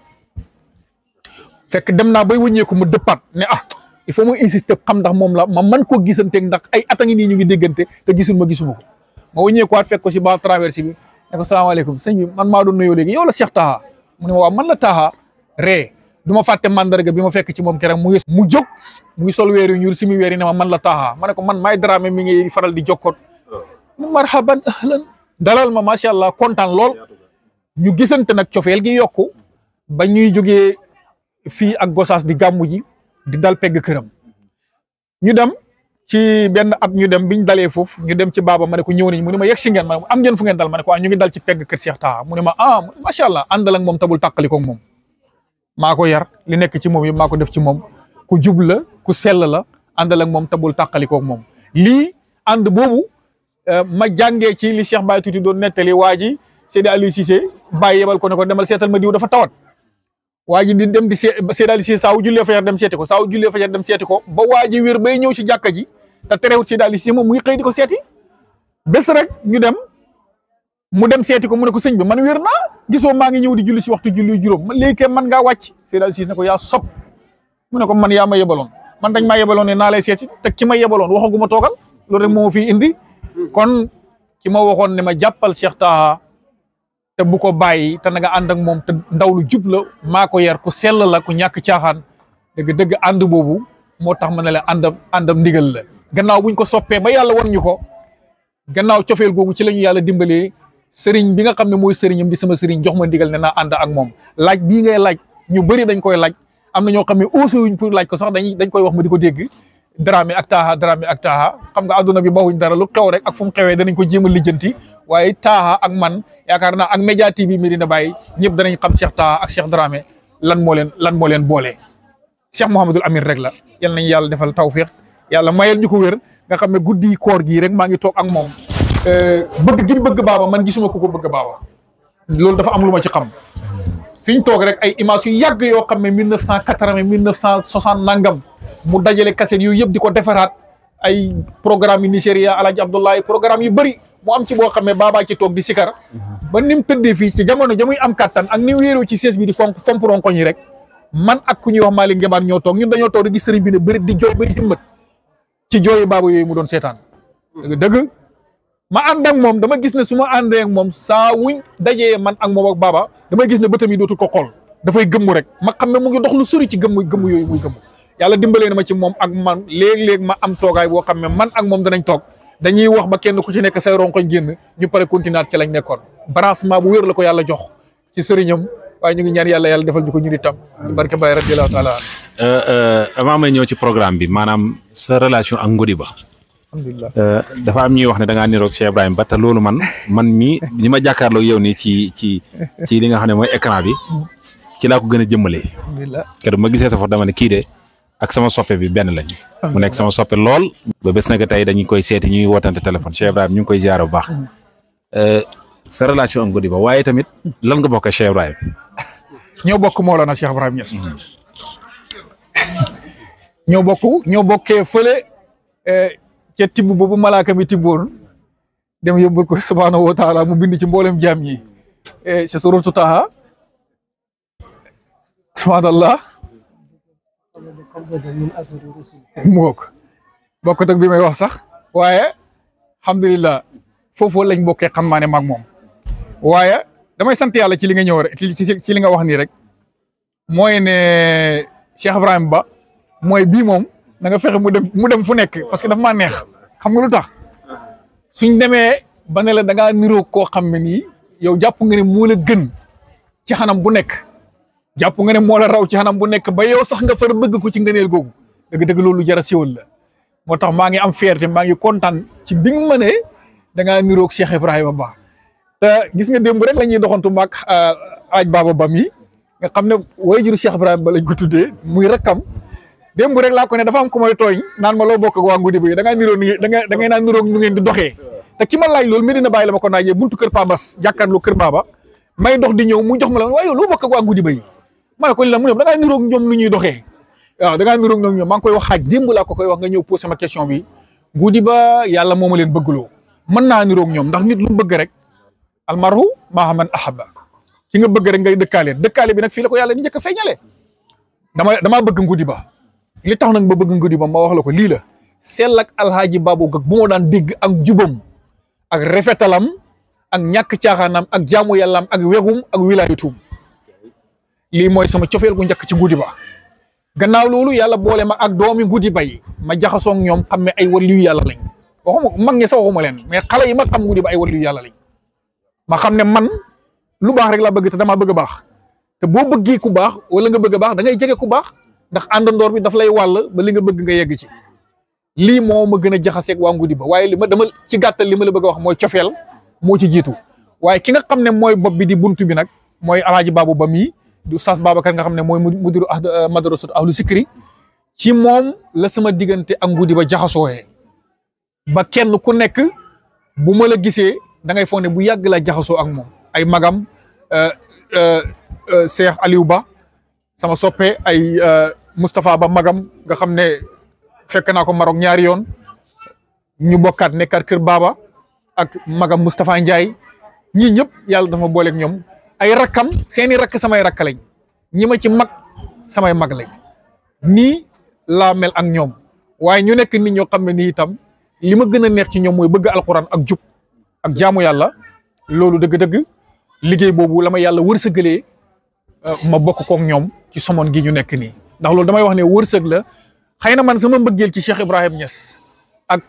fekk dem naa bay wëññeeku mu dëppaat ne ah il faut ma insister xam ndax moom la ma man koo gisanteeg ndax ay at a ngi nii ñu ngi déggante te gisul ma gisuma ko ma wëññeekuwaat fekk ko si ba traversé bi ne ko salaamaaleykum sëñ bi man maa doon nuyoo léegi yow la Cheikh Taha mu ne ma waaw man la Taha ree du ma fàtte mandarga bi ma fekk ci moom keroog mu ngi mu jóg mu ngi sol weer yu ñuul si mu weer yi ne ma man la Taha ma ne ko man maay Dramé mi ngi faral di jokkoot mu marhaban ahlan dalal ma macha allah kontaan lool ñu gisante nag cofeel gi yokku ba ñuy jógee fii ak Gosaas di gàmmu ji di dal pegg këram ñu dem ci benn at ñu dem biñ dalee foofu ñu dem ci baaba ma ne ko ñëw nañ mu ne ma yegg si ngeen ma am ngeen fu ngeen dal ma ne ko ah ñu ngi dal ci pegg kër Cheikh Taha mu ne ma ah macha allah àndal ak moom tabul tàqali ko moom maa ko yar li nekk ci moom yi maa ko def ci moom ku jub la ku sell la àndal ak moom tabul tàqali ko moom lii ànd boobu ma jàngee ci li Cheikh Baye Tuuti doon nettali waa ji Seydi Aliou Cissé Baye yebal ko ne ko demal seetal ma diw dafa tawat waa ji di dem di see Seydi Aliou Cissé saa wu jullee fajar dem seeti ko saa wu jullee fajar dem seeti ko ba waa ji wér bay ñëw si jàkka ji te terewut Seydi Aliou Cissé moom muy xëy di ko seeti bés rek ñu dem mu dem seeti ko mu ne ko sëñ bi man wér naa gisoo maa ngi ñëw di julli si waxtu julli juróom man léegi man ngaa wàcc Seydi Aliou Cissé ne ko yaa sob mu ne ko man yaa ma yebaloon man dañ maa yebaloon ne naa lay seeti te ki ma yebaloon waxaguma toogal loolu rek moo fi indi kon ki ma waxoon ne ma jàppal Cheikh Taha te bu ko bàyyi te na nga ànd ak moom te ndaw lu jub la maa ko yar ku sell la ku ñàkk caaxaan dëgg-dëgg ànd boobu moo tax ma ne la àndam àndam ndigal la gannaaw buñ ko soppee ba yàlla won ñu ko gannaaw cofeel googu ci la ñu yàlla dimbalee sëriñ bi nga xam ne mooy sëriñam di sama sëriñ jox ma ndigal ne naa ànd ak moom laaj bii ngay laaj ñu bëri dañ koy laaj am na ñoo xam ne aussi wuñ pour laaj ko sax dañuy dañ koy wax ma di ko dégg Dramé ak Taha Dramé ak Taha xam nga àdduna bi bawuñ dara lu xew rek ak fu mu xewee danañ ko jéem a lijjanti waaye Taha ak man yaakaar naa ak Média TV Medina Baye ñëpp danañ xam Cheikh Taha ak Cheikh Dramé lan moo leen lan moo leen boole. Cheikh Mouhamadul Amine rek la yal nañ yàlla defal tawfiq yàlla mayal ñu ko wér nga xam ne guddi koor gii rek maa ngi toog ak moom bëgg gi bëgg baaba man gisuma ku ko bëgg baaba loolu dafa am lu ma ci xam. fi ñu toog rek ay image yu yàgg yoo xam ne mille neuf cent quatre-vingt mille neuf cent soixante nangam mu dajale kaset yooyu yëpp di ko defaraat ay programme yu Nigéria Alaaji Abdoulaye programme yu bëri mu am ci boo xam ne baabaa ci toog di sikar ba ni mu tëddee fii ci jamono jamuy am kattan ak ni wéeroo ci sees bi di fonk fomp ronkoñ yi rek man ak ku ñuy wax Malick Ngebaan ñoo toog ñun dañoo toog di gis sëriñ bi ne bëri di jooy bëri himmat ci jooyu baaba yooyu mu doon seetaan dëgg ma ànd ak moom dama gis ne su ma àndee ak moom saa wuñ dajee man ak moom ak baaba damay gis ne bëtam yi dootul ko xool dafay gëmmu rek ma xam ne mu ngi dox lu sori ci gëmm gëmm yooyu muy gëmm yàlla dimbalee na ma ci moom ak man léeg-léeg ma am toogaay boo xam ne man ak moom danañ toog dañuy wax ba kenn ku ci nekk say ronkoñ génn ñu pare continuer ci lañ nekkoon branchement bu wér la ko yàlla jox ci sëriñam waaye ñu ngi ñaan yàlla yàlla defal ñu ko ñu di tam ci barke Baye radiyallahu taala avant may ñëw ci programme bi maanaam sa relation ak Ngodi Ba alhamdulilah dafa am ñuy wax ne da ngaa niroog Cheikh Ibrahima Ba te loolu man man mii ni ma jàkkaarloog yow nii ci ci ci li nga xam ne mooy écran bi ci laa ko gën a jëmmalee alhamdulilah keroog ma gisee sa foto dama ne kii de ak sama soppe bi benn lañ mu nekk sama soppe lool ba bés na ko tey dañu koy seeti ñuy wootante téléphone Cheikh Ibrahim ñu ngi koy ziar bu baax sa relation ak Godiba waaye tamit lan nga bokk ak Cheikh Ibrahim ñoo bokk Mawlana Cheikh Ibrahim Niass ñoo bokk ñoo bokkee fële ca tibb boobu malaaka mi tibboon dem yóbbul ko subhaanahu wa taala mu bind ci mboolem jaam ñi ca suratu Taha subhaanallah mu bokk bokkut ak bi may wax sax waaye alhamdulilah foofu lañ bokkee xam maa ne maag moom waaye damay sant yàlla ci li nga ñëw rek ci li nga wax nii rek mooy ne Cheikh Ibrahim Ba mooy bii moom na nga fexe mu dem mu dem fu nekk parce que dafa maa neex xam nga lu tax suñ demee ba ne la da ngaa niroo koo xam ne nii yow jàpp nga ne moo la gën ci xanam bu nekk jàpp nga ne moo la raw ci xanam bu nekk ba yow sax nga far bëgg ko ci ngëneel googu dëgg-dëgg loolu jara siwal la moo tax maa ngi am fierté maa ngi kontaan ci bi nga ma ne da ngaa niroog Cheikh Ibrahima Ba te gis nga démb rek la ñuy doxantu maag aaj baaba ba mi nga xam ne waajuru Cheikh Ibrahima Ba lañ ko tuddee muy rakkam démb rek laa ko ne dafa am ku may tooñ naan ma loo bokk ak waa Ngudi bi da ngaa niroo ni da nga da ngay naan niroog nu ngeen di doxee te ki ma laaj loolu Medina Baye la ma ko naajee buntu kër Pa Bas jàkkaarloo kër Baba may dox di ñëw mu jox ma la waaye yow loo bokk ak waa Ngudi Bay ma ne ko li la mu ne da ngaa niroog ñoom nu ñuy doxee waaw da ngaa niroog ñoom ñoom maa ngi koy wax xaaj démb laa ko koy wax nga ñëw posé ma question bi Ngudi ba yàlla moo ma leen bëggloo mën naa niroog ñoom ndax nit lu mu bëgg rek almarhu maa man ahaba ki nga bëgg rek ngay dëkkaale dëkkaale bi nag fii la ko yàlla di njëkk a feeñale dama damaa bëgg Ngudi ba li tax nag ba bëgg Ngudi ba ma wax la ko lii la sell ak alhaaji Babou Gag bu ma daan dégg ak jubam ak rafetalam ak ñàkk caaxaanam ak jaamu yàllaam ak wegum ak wilaayatum lii mooy sama cofeel gu njëkk ci Ngudi ba gannaaw loolu yàlla boole ma ak doomi Ngudi ba yi ma jaxasoo ak ñoom xam ne ay waliyu yàlla lañ waxuma mag ñi sax waxuma leen mais xale yi ma xam Ngudi ba ay waliyu yàlla lañ ma xam ne man lu baax rek laa bëgg te damaa bëgg a baax te boo bëggee ku baax wala nga bëgg a baax da ngay jege ku baax ndax àndandoor bi daf lay wàll ba li nga bëgg nga yegg ci lii moo ma gën a jaxaseeg waa Ngudi ba waaye li ma dama ci gàttal li ma la bëgg a wax mooy cofeel moo ci jiitu waaye ki nga xam ne mooy bopp bi di buntu bi nag mooy alaaji baabu ba mii di Oustaz Babacar nga xam ne mooy mudiru madrasatu ahlu sikri ci moom la sama diggante ak Ngudi ba jaxasooyee ba kenn ku nekk bu ma la gisee da ngay foog ne bu yàgg la jaxasoo ak moom ay magam Cheikh Aliou Ba sama soppe ay Moustapha Ba magam nga xam ne fekk naa ko Maroc ñaari yoon ñu bokkaat nekkaat kër Baba ak magam Moustapha Ndiaye ñii ñëpp yàlla dafa booleeg ñoom ay rakkam seeni rakk samay rakk lañ ñi ma ci mag samay mag lañ nii laa mel ak ñoom waaye ñu nekk nit ñoo xam ne nii itam li ma gën a neex ci ñoom mooy bëgg alquran ak jub ak jaamu yàlla loolu dëgg-dëgg liggéey boobu la ma yàlla wërsëgalee ma bokk kook ñoom ci somon gi ñu nekk nii ndax loolu damay wax ne wërsëg la xëy na man sama mbëggeel ci Cheikh Ibrahim Niass ak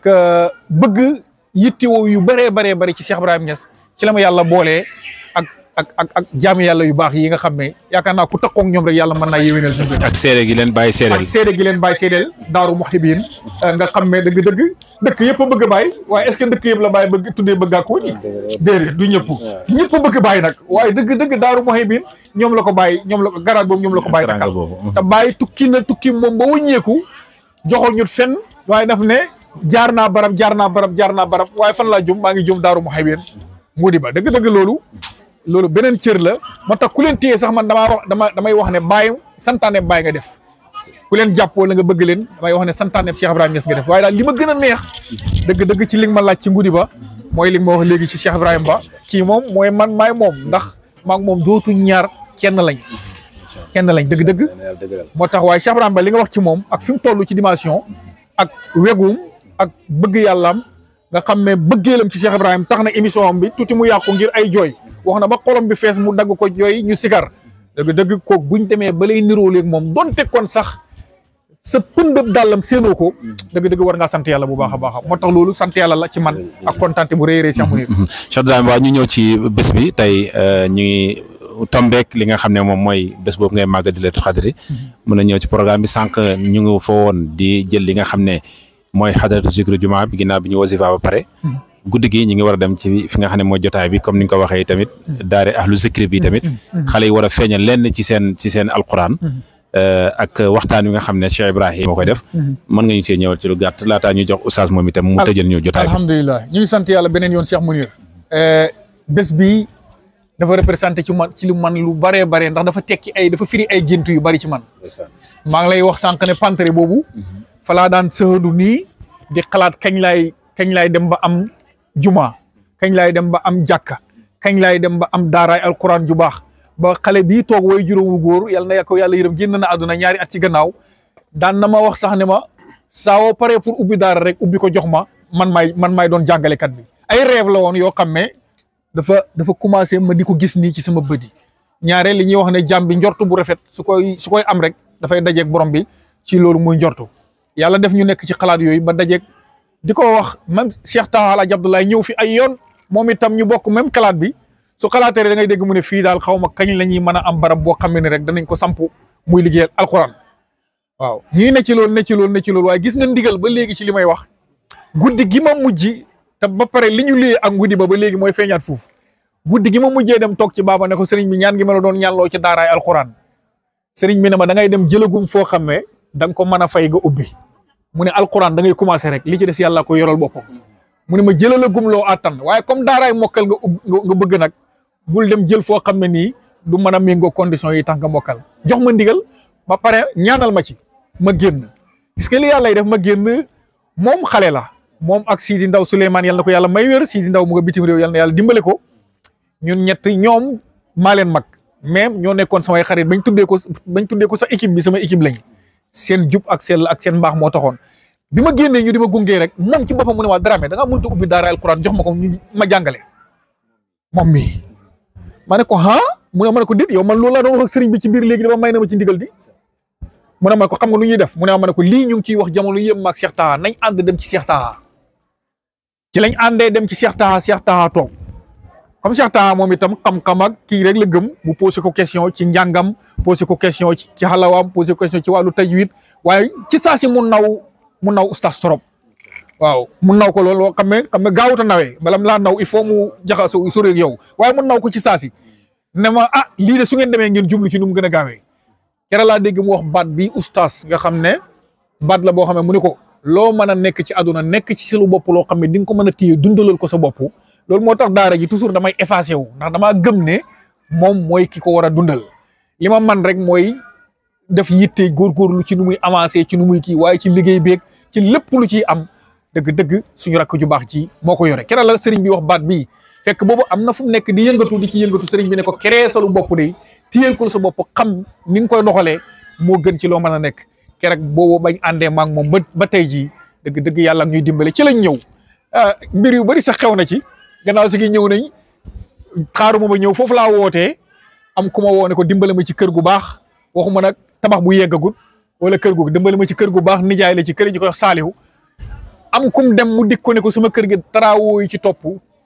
bëgg yittewoo yu bëree baree bëri ci Cheikh Ibrahim Niass ci la ma yàlla boolee ak ak ak ak jaamu yàlla yu baax yi nga xam ne yaakaar naa ku takkook ñoom rek yàlla mën naa yéwénal sa mbir ak seede gi leen bàyyi seedeel ak seede gi leen bàyyi seedeel daaru muhibin nga xam ne dëgg-dëgg dëkk yëpp a bëgg a bàyyi waaye est-ce que dëkk yëpp la bàyyi bëgg tuddee bëggaa koo ñi déedéet du ñëpp ñëpp a bëgg bàyyi nag waaye dëgg-dëgg daaru muhibin ñoom la ko bàyyi ñoom la ko garaat boobu ñoom la ko bàyyi takkal te bàyyi tukki na tukki moom ba wëññeeku joxo ñut fenn waaye daf ne jaar naa barab jaar naa barab jaar naa barab waaye fan laa jëm maa ngi jëm daaru muhibin Ngudi ba dëgg-dëgg loolu loolu beneen cër la moo tax ku leen téye sax man damaa wax dama damay wax ne bàyyi santaane bàyyi nga def ku leen jàpp wala nga bëgg leen damay wax ne santaane Cheikh Ibrahima Niass nga def waaye daal li ma gën a neex dëgg-dëgg ci li nga ma laaj ci Ngudi ba mooy li nga ma wax léegi ci Cheikh Ibrahima Ba kii moom mooy man maay moom ndax maa ngi moom dootuñ ñaar kenn lañ kenn lañ dëgg-dëgg moo tax waaye Cheikh Ibrahima Ba li nga wax ci moom ak fi mu toll ci dimension ak wegum ak bëgg yàllaam nga xam ne bëggeelam ci Cheikh Ibrahima tax na émission am bi tuuti mu yàqu ngir ay jooy wax na ba xolom bi fees mu dagg ko jooy ñu sikar dëgg dëgg kook buñ demee ba lay niroo léegi moom donte kon sax sa pëndëb dàllam séenoo ko dëgg dëgg war ngaa sant yàlla bu baax a baax moo tax loolu sant yàlla la ci man ak kontaan bu rëy a rëy Cheikh Mounir Cheikh Ibrahima waaw ñu ñëw ci bés bi tey ñu ngi tombeek li nga xam ne moom mooy bés boobu ngay màgg di leetu xadri mën a ñëw ci programme bi sànq ñu ngi fa woon di jël li nga xam ne mooy xadaratu zikru jumaa bi ginnaaw bi ñu wasifa ba pare guddi gi ñu ngi war a dem ci fi nga xam ne mooy jotaay bi comme ni nga ko waxee tamit daare ahlu zikri bi tamit xale yi war a feeñal lenn ci seen ci seen alquran ak waxtaan wi nga xam ne Cheikh Ibrahima moo koy def. mën nga ñu see ñëwal ci lu gàtt laataa ñu jox oustaz moom itam mu tëjal ñu jotaay bi. alhamdulilah ñu ngi sant yàlla beneen yoon Cheikh Mounir. bés bi dafa représenté ci man ci lu man lu baree bare ndax dafa tekki ay dafa firi ay gént yu bari ci man. maa ngi lay wax sànq ne pantere boobu. falaa daan sëhandu nii di xalaat kañ laay kañ laay dem ba am juma kañ laay dem ba am jàkka kañ laay dem ba am daaraay alquran ju baax ba xale bii toog way juróomu góor yal na ko yàlla yërëm génn na àdduna ñaari at ci gannaaw daan na ma wax sax ne ma saa woo paree pour ubbi daara rek ubbi ko jox ma man maay man maay doon jàngalekat bi. ay rêve la woon yoo xam ne dafa dafa commencé ma di ko gis nii ci sama bët yi ñaare li ñuy wax ne jàmm bi njortu bu rafet su koy su koy am rek dafay dajeeg borom bi ci loolu muy njortu yàlla def ñu nekk ci xalaat yooyu ba dajeeg di ko wax même Cheikh Taha Alaaji Abdoulaye ñëw fi ay yoon moom itam ñu bokk même xalaat bi su xalaatee da ngay dégg mu ne fii daal xaw ma kañ la ñuy mën a am barab boo xam ne rek danañ ko samp muy liggéeyal alquran waaw ñii ne ci loolu ne ci loolu ne ci loolu waaye gis nga ndigal ba léegi ci li may wax guddi gi ma mujj te ba pare li ñu liyee ak guddi ba ba léegi mooy feeñaat foofu guddi gi ma mujjee dem toog ci baaba ne ko sëriñ bi ñaan gi ma la doon ñaanloo ci daaraay alquran sëriñ bi ne ma da ngay dem jëlagum foo xam ne da nga ko mën a fay nga ubbi mu ne alquran da ngay commencé rek li ci des yàlla ko yoral boppam mu ne ma jëlalagum loo àttan waaye comme daaraay mokkal nga ub nga bëgg nag bul dem jël foo xam ne nii du mën a méngoo conditions yi tax nga mokkal jox ma ndigal ba pare ñaanal ma ci ma génn parce que li yàlla def ma génn moom xale la moom ak Sidi Ndaw Souleymane yàlla na ko yàlla may wér Sidi Ndaw mu nga bitim réew yàlla na yàlla dimbale ko ñun ñett ñoom maa leen mag même ñoo nekkoon samay xarit bañ tuddee ko bañ tuddee ko sa équipe bi sama équipe lañ seen jub ak seen ak seen mbaax moo taxoon bi ma génnee ñu di ma gungee rek moom ci boppam mu ne waa Dramé da ngaa mënut a ubbi daara alquran jox ma ko ñu ma jàngale moom mii ma ne ko ah mu ne ma ne ko dit yow man loolu laa doon wax ak sëriñ bi ci biir léegi dama may na ma ci ndigal di mu ne ma ne ko xam nga lu ñuy def mu ne ma ne ko lii ñu ngi ciy wax jamono yëpp maag Cheikh Taha nañ ànd dem ci Cheikh Taha ci lañ àndee dem ci Cheikh Taha Cheikh Taha toog comme Cheikh Taha moom itam xam-xam ak kii rek la gëm mu posé ko question ci njàngam posé ko question ci ci xalawaam posé ko question ci wàllu tajwid waaye ci saa si mu naw mu naw ustaas trop waaw mu naw ko loolu xam ne xam ne gaawut a nawee balam laa naw il faut mu jaxasoo sori ak yow waaye mu naw ko ci saa si ne ma ah lii de su ngeen demee ngeen jublu ci nu mu gën a gaawee kere laa dégg mu wax baat bi ustaas nga xam ne baat la boo xam ne mu ne ko loo mën a nekk ci àdduna nekk ci selu bopp loo xam ne di nga ko mën a téye dundalal ko sa bopp loolu moo tax daara ji toujours damay effacé wu ndax damaa gëm ne moom mooy ki ko war a dundal li ma man rek mooy def yitte góorgóorlu ci nu muy avancé ci nu muy kii waaye ci liggéey beeg ci lépp lu ciy am dëgg-dëgg suñu rakk ju baax ci moo ko yore kere la sëriñ bi wax baat bii fekk boobu am na fu mu nekk di yëngatu di ci yëngatu sëriñ bi ne ko keree salu bopp de téyel ko sa bopp xam ni nga koy doxalee moo gën ci loo mën a nekk keroog boobu bañ àndee maag moom ba ba tey jii dëgg-dëgg yàlla ñuy dimbale ci lañ ñëw mbir yu bari sax xew na ci gannaaw si gi ñëw nañ xaaruma ba ñëw foofu laa wootee am ku ma woo ne ko dimbale ma ci kër gu baax waxuma nag tabax bu yeggagul wala kër gu dimbale ma ci kër gu baax nijaay la ci kër ñu koy wax saalihu am kum dem mu dik ko ne ko sama kër gi travaux yi ci topp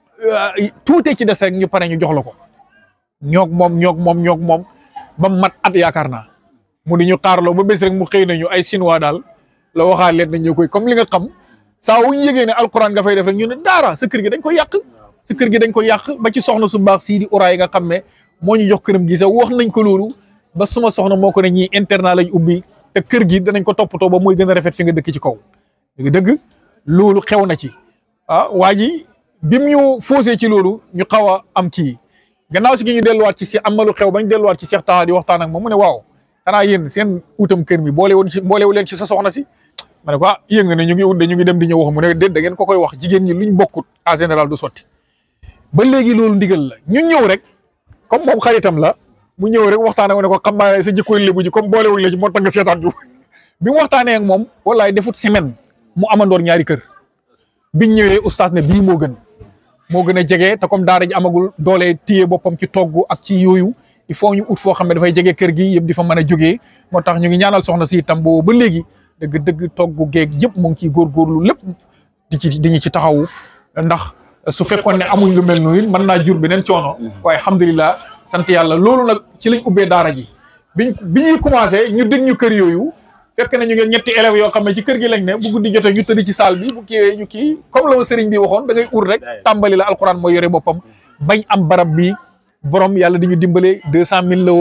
tuutee ci des rek ñu pare ñu jox la ko ñoog moom ñoog moom ñoog moom ba mat at yaakaar naa mu di ñu xaarloo ba bés rek mu xëy nañu ay chinois daal la waxaat leen nañ ñu koy comme li nga xam saa wu ñu yëgee ne alquran nga fay def rek ñu ne daara sa kër gi dañ ko yàq sa kër gi dañ ko yàq ba ci soxna su baax sii di uraay nga xam ne moo ñu jox këram gi sax wax nañ ko loolu ba suma soxna moo ko ne ñii internat lañ ubbi te kër gi danañ ko toppatoo ba muy gën a rafet fi nga dëkk ci kaw dëgg dëgg loolu xew na ci ah waa ji bim ñu faussé ci loolu ñu xaw a am kii gannaaw si gi ñu delluwaat ci si am na lu xew bañ delluwaat ci Cheikh Taha di waxtaan ak moom mu ne waaw xanaa yéen seen utam kër mi boole woon ci boolewu leen ci sa soxna si ma ne ko ah yëng ne ñu ngi ut de ñu ngi dem di ñëw wax mu ne déet da ngeen ko koy wax jigéen ñi luñ bokkut en général du sotti ba léegi loolu ndigal la ñu ñëw rek comme moom xaritam la mu ñëw rek waxtaan ak ne ko xam naa sa jikkoy lébu ji comme boole wuñ la ci moo tax nga seetaan ju bi mu waxtaanee ak moom wallaay defut semaine mu amandoor ñaari kër biñ ñëwee oustaz ne bii moo gën moo gën a jege te comme daara ji amagul doole téye boppam ci togg ak ci yooyu il faut ñu ut foo xam ne dafay jege kër gi yëpp di fa mën a jógee moo tax ñu ngi ñaanal soxna si itam boobu ba léegi dëgg dëgg togg geeg yëpp mu ngi ciy góorgóorlu lépp di ci di ñu ci taxawu ndax su fekkoon ne amuñ lu mel noonu mën naa jur beneen coono waaye alhamdulilah sant yàlla loolu nag ci lañ ubbee daara ji biñ bi ñuy commencé ñu dégg ñu kër yooyu fekk na ñu ngeen ñetti élèves yoo xam ne ci kër gi lañ ne bu guddi jotee ñu tëdd ci salle bi bu kiiwee ñu kii comme la ma sëriñ bi waxoon da ngay ut rek tàmbali la alquran mooy yore boppam bañ am barab bi borom yàlla di ñu dimbale deux cent mille la woon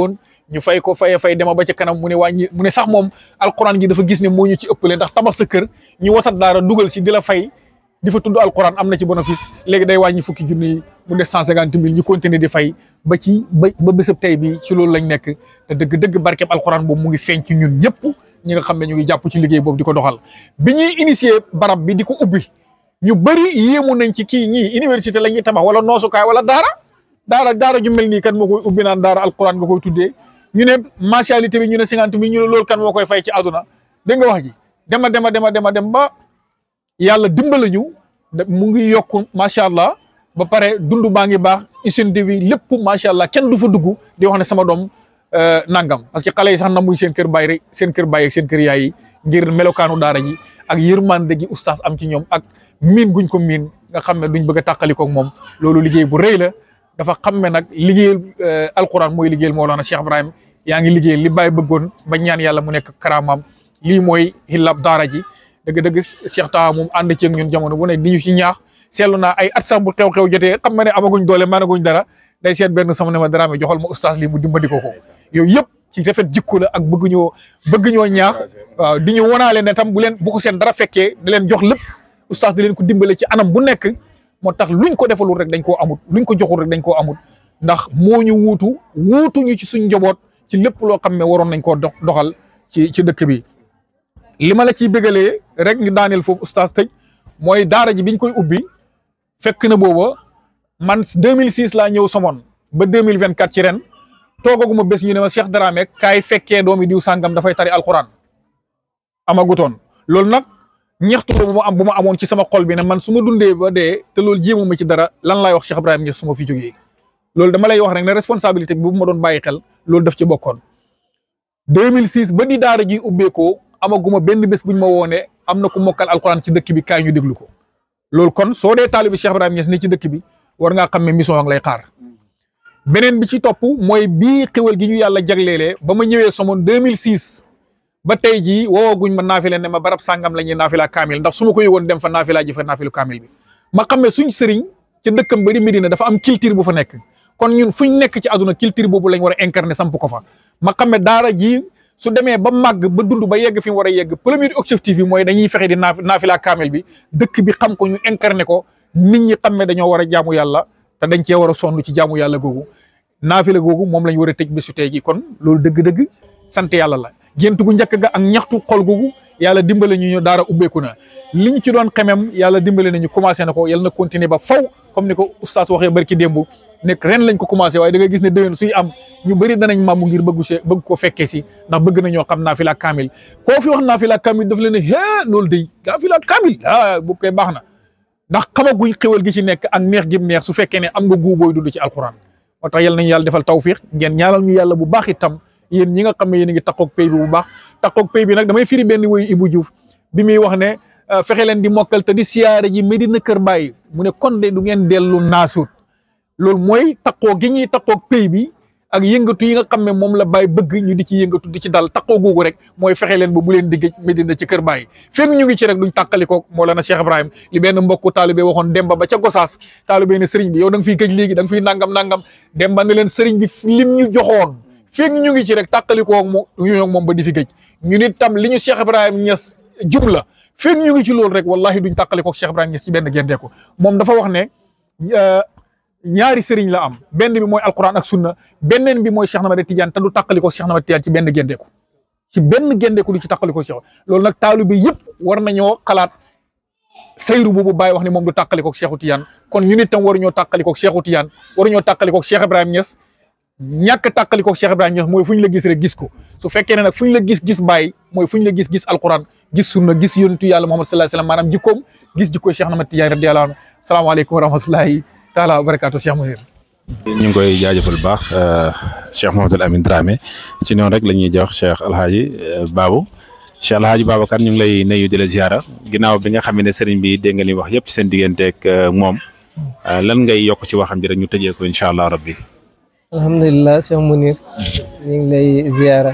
ñu fay ko faye fay dema ba ca kanam mu ne wàññi mu ne sax moom alquran gi dafa gis ne moo ñu ci ëppale ndax tabax sa kër ñu watat daara dugal si di la fay di fa tudd alquran am na ci bénéfice léegi day wàññi fukki junni yi mu des cent cinquante mille ñu continuer di fay ba ci ba ba bésab tey bi ci loolu lañ nekk te dëgg-dëgg barkeeb alquran boobu mu ngi feeñ ci ñun ñëpp ñi nga xam ne ñu ngi jàpp ci liggéey boobu di ko doxal bi ñuy initier barab bi di ko ubbi ñu bëri yéemu nañ ci kii ñii université la ñuy tabax wala noosukaay wala daara daara daara ju mel nii kan moo koy ubbi naan daara alquran nga koy tuddee ñu ne mensualité bi ñu ne cinquante mille ñu ne loolu kan moo koy fay ci àdduna dégg nga wax ji dema dema dema dema dem ba yàlla dimbala ñu mu ngi yokk macha allah ba pare dund baa ngi baax hygiène de vie lépp macha allah kenn du fa dugg di wax ne sama doom nangam parce que xale yi sax na muy seen kër baay rek seen kër baay ak seen kër yaay yi ngir melokaanu daara ji ak yërmande gi oustaz am ci ñoom ak miin guñ ko miin nga xam ne duñ bëgg a tàqalikoo ak moom loolu liggéey bu rëy la dafa xam ne nag liggéeyal alquran mooy liggéeyal Mawlana Cheikh Ibrahim yaa ngi liggéeyal li Baye bëggoon ba ñaan yàlla mu nekk karaamaam lii mooy xillab daara ji dëgg-dëgg Cheikh Taha moom ànd ceeg ñun jamono bu ne di ñu ci ñaax seetlu naa ay at sax bu xew-xew jotee xam nga ne amaguñ doole maanaguñ dara day seet benn sama ne ma dara joxal ma oustaz lii mu dimbali ko ko yooyu yëpp ci rafet jikko la ak bëgg ñoo bëgg ñoo ñaax waaw di ñu wonaale ne tam bu leen bu ko seen dara fekkee di leen jox lépp oustaz di leen ko dimbale ci anam bu nekk moo tax luñ ko defalul rek dañ koo amut luñ ko joxul rek dañ koo amut ndax moo ñu wuutu wuutu ñu ci suñ njaboot ci lépp loo xam ne waroon nañ koo dox doxal ci ci dëkk bi li ma la ciy bëggalee rek ñu daaneel foofu oustaz tëj mooy daara ji biñ koy ubbi fekk na booba man 2006 laa ñëw Somone ba 2024 ci ren toogaguma bés ñu ne ma Cheikh Dramé kaay fekkee doomi diw sàngam dafay tari alquran amagutoon loolu nag ñaxtu bu ma am bu ma amoon ci sama xol bi ne man su ma dundee ba dee te loolu jéemu ma ci dara lan laay wax Cheikh Ibrahima Niass su ma fi jógee loolu dama lay wax rek ne responsabilité bi bu ma doon bàyyi xel loolu daf ci bokkoon 2006 ba di daara ji ubbeekoo amaguma benn bés buñ ma woone am na ku mokkal alquran ci dëkk bi kaay ñu déglu ko loolu kon soo dee taalibi Cheikh Ibrahima Niass ne ci dëkk bi war ngaa xam ne mission ak lay xaar beneen bi ci topp mooy bii xéwal gi ñu yàlla jagleelee ba ma ñëwee Somone 2006 ba tey jii woowaguñ ma naafile ne ma barab sàngam la ñuy naafila kaamil ndax su ma ko yëgoon dem fa naafila ji fa naafilu kaamil bi ma xam ne suñ sëriñ ci dëkkam bari Medina dafa am culture bu fa nekk kon ñun fuñ nekk ci àdduna culture boobu lañ war a incarner samp ko fa ma xam ne daara ji su demee ba màgg ba dund ba yegg fi mu war a yegg premier objectif bi mooy dañuy fexe di naaf naafila kaamil bi dëkk bi xam ko ñu incarner ko nit ñi xam ne dañoo war a jaamu yàlla te dañ cee war a sonn ci jaamu yàlla googu naafila googu moom lañ war a tëj bésu tey gi kon loolu dëgg-dëgg sant yàlla la gént gu njëkk ga ak ñaxtu xol googu yàlla dimbale ñu ñu daara ubbeeku na li ñu ci doon xemem yàlla dimbale nañu commencé na ko yàlla na continuer ba faw comme ni ko oustaz waxee barki démb nekk ren lañ ko commencé waaye da nga gis ne déwén suy am ñu bëri danañ màmmu ngir bëggu see bëgg ko fekkee si ndax bëgg nañoo xam naafila kaamil koo fi wax naafila kaamil daf leen ne hee loolu day naafila kaamil ah boobu koy baax na ndax xamaguñ xéwal gi ci nekk ak neex gi neex su fekkee ne am nga guu booy dund ci alquran moo tax yàlla nañu yàlla defal tawfiq ngeen ñaanal ñu yàlla bu baax itam yéen ñi nga xam ne yéen a ngi takkoog pay bi bu baax takkoog pay bi nag damay firi benn woyu Ibou Diouf bi muy wax ne fexe leen di mokkal te di siyaare ji Medina Kër Baye mu ne kon de du ngeen dellu naasuut loolu mooy takkoo gi ñuy takkoog pay bi ak yëngatu yi nga xam ne moom la Baye bëgg ñu di ci yëngatu di ci dal takkoo googu rek mooy fexe leen ba bu leen digg Medina ci Kër Baye fekk ñu ngi ci rek duñ tàqalikoog Mawlana Cheikh Ibrahim li benn mbokku taalibe waxoon Demba ba ca Gosaas taalibe ne sëriñ bi yow da nga fiy gëj léegi da nga fiy nangam nangam Demba ne leen sëriñ bi lim ñu joxoon fekk ñu ngi ci rek tàqalikoog mo ñu moom ba di fi gëj ñu nit tam li ñu Cheikh Ibrahim Niass jumla fekk ñu ngi ci loolu rek wallahi duñ tàqalikoog Cheikh Ibrahim Niass ci benn gendeeku moom dafa wax ne ñaari sëriñ la am benn bi mooy alquran ak sunna benneen bi mooy Cheikh Ahmad Tidiane te du tàqalikoo Cheikh Ahmad Tidiane ci benn gendeeku ci benn gendeeku lu ci tàqalikoo Cheikh loolu nag taalibe yëpp war nañoo xalaat sayru boobu bàyyi wax ne moom du tàqalikoo Cheikhu Tidiane kon ñu nit tam waruñoo tàqalikoo Cheikhu Tidiane waruñoo tàqalikoo Cheikh Ibrahim Niass ñàkk tàqalikoo Cheikh Ibrahim Niass mooy fu ñu la gis rek gis ko su fekkee ne nag fu ñu la gis gis bàyyi mooy fu ñu la gis gis alquran gis sunna gis yonentu yàlla Muhammad sallallahu alayhi wasallam maanaam jikkoom gis jikkooy Cheikh Ahmad Tidiane radiyallahu anhu salaamaaleykum wa rahmatullahi taala wa barakaatu Cheikh Mounir ñu ngi koy jaajëfal bu baax Cheikh Mouhamadul Amin Dramé ci noonu rek la ñuy jox Cheikh Alhaji Babou Cheikh Alhaji Babacar ñu ngi lay nuyu di la ziara ginnaaw bi nga xam ne sëriñ bi dégg nga li wax yëpp ci seen digganteeg moom lan ngay yokk ci waxam ji rek ñu tëjee ko incha allah rabbi. alhamdulilah Cheikh Mounir ñu ngi lay ziara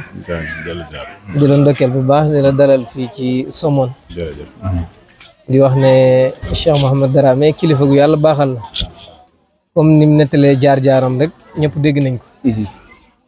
di la ndokkeel bu baax di la dalal fii ci Somone jërëjëf. di wax ne Cheikh Mouhamed Dramé kilifa gu yàlla baaxal la comme ni mu nettalee jaar-jaaram rek ñëpp dégg nañ ko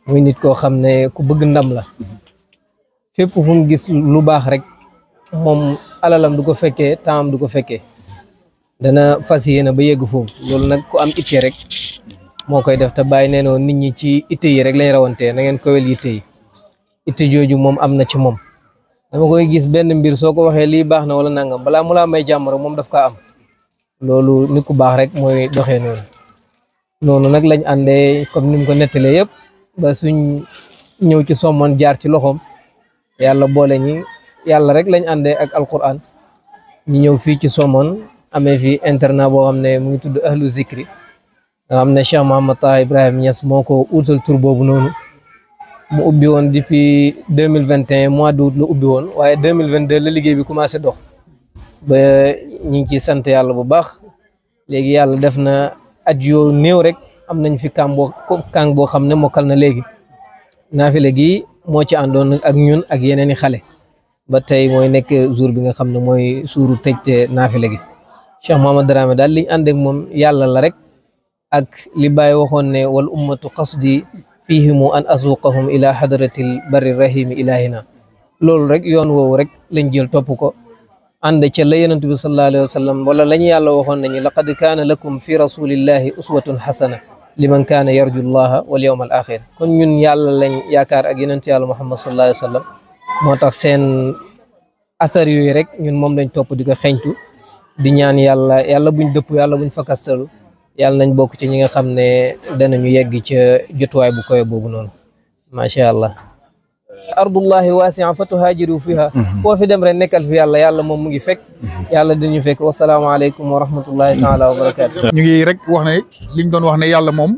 muy nit koo xam ne ku bëgg ndam la fépp fu mu gis lu baax rek moom alalam du ko fekkee tempsam du ko fekkee dana fas yéene ba yegg foofu loolu nag ku am itte rek moo koy def te bàyyi nee noo nit ñi ci itte yi rek lañ rawantee na ngeen kowel yitte yi itte jooju moom am na ci moom dama koy gis benn mbir soo ko waxee lii baax na wala nangam balaa mu laa may jàmm rek moom daf kaa am loolu nit ku baax rek mooy doxee noonu noonu nag lañ àndee comme ni mu ko nettalee yëpp ba suñ ñëw ci sommoon jaar ci loxoom yàlla boole ñi yàlla rek lañ àndee ak alquran ñu ñëw fii ci sommoon amee fi internat boo xam ne mu ngi tudd ahlu zikri nga xam ne Cheikh Mouhamad Taha Ibrahima Niass moo ko utal tur boobu noonu mu ubbi woon depuis deux mille vingt et un mois d'août la ubbi woon waaye deux mille vingt deux la liggéey bi commencé dox ba ñu ngi ci sant yàlla bu baax léegi yàlla def na at yoo néew rek am nañ fi kàng boo kàng boo xam ne mokkal na léegi naafile gi moo ci àndoon ak ñun ak yeneen i xale ba tey mooy nekk jour bi nga xam ne mooy suuru tëj naafile gi Cheikh Mohamad Dramé daal liñ ànd ak moom yàlla la rek ak li Baye waxoon ne wal ummatu qasdi fihimu an asuqahum ila hadratil barri rahimi ilahina loolu rek yoon woowu rek lañ jël topp ko ànd ca la yonent bi sallallahu alayhi wa sallam wala la ñu yàlla waxoon nañu laqad kaana lakum fi rasulillahi uswatun xasana liman kaana yarju llaha wal yawm al axir kon ñun yàlla lañ yaakaar ak yonent yàlla muhammad sallallahu alayhi wa sallam moo tax seen asar yooyu rek ñun moom lañ topp di ko xeñtu di ñaan yàlla yàlla buñ dëpp yàlla buñ fakastalu yàlla nañ bokk ci ñi nga xam ne danañu yegg ca jotuwaay bu koy boobu noonu macha allah ardullahi wasia fa tuhaajiru fiha foo fi dem rek nekkal fi yàlla yàlla moom mu ngi fekk yàlla dañu fekk wasalaamaaleykum wa rahmatullahi taala wa barakatu ñu ngi rek wax ne liñ doon wax ne yàlla moom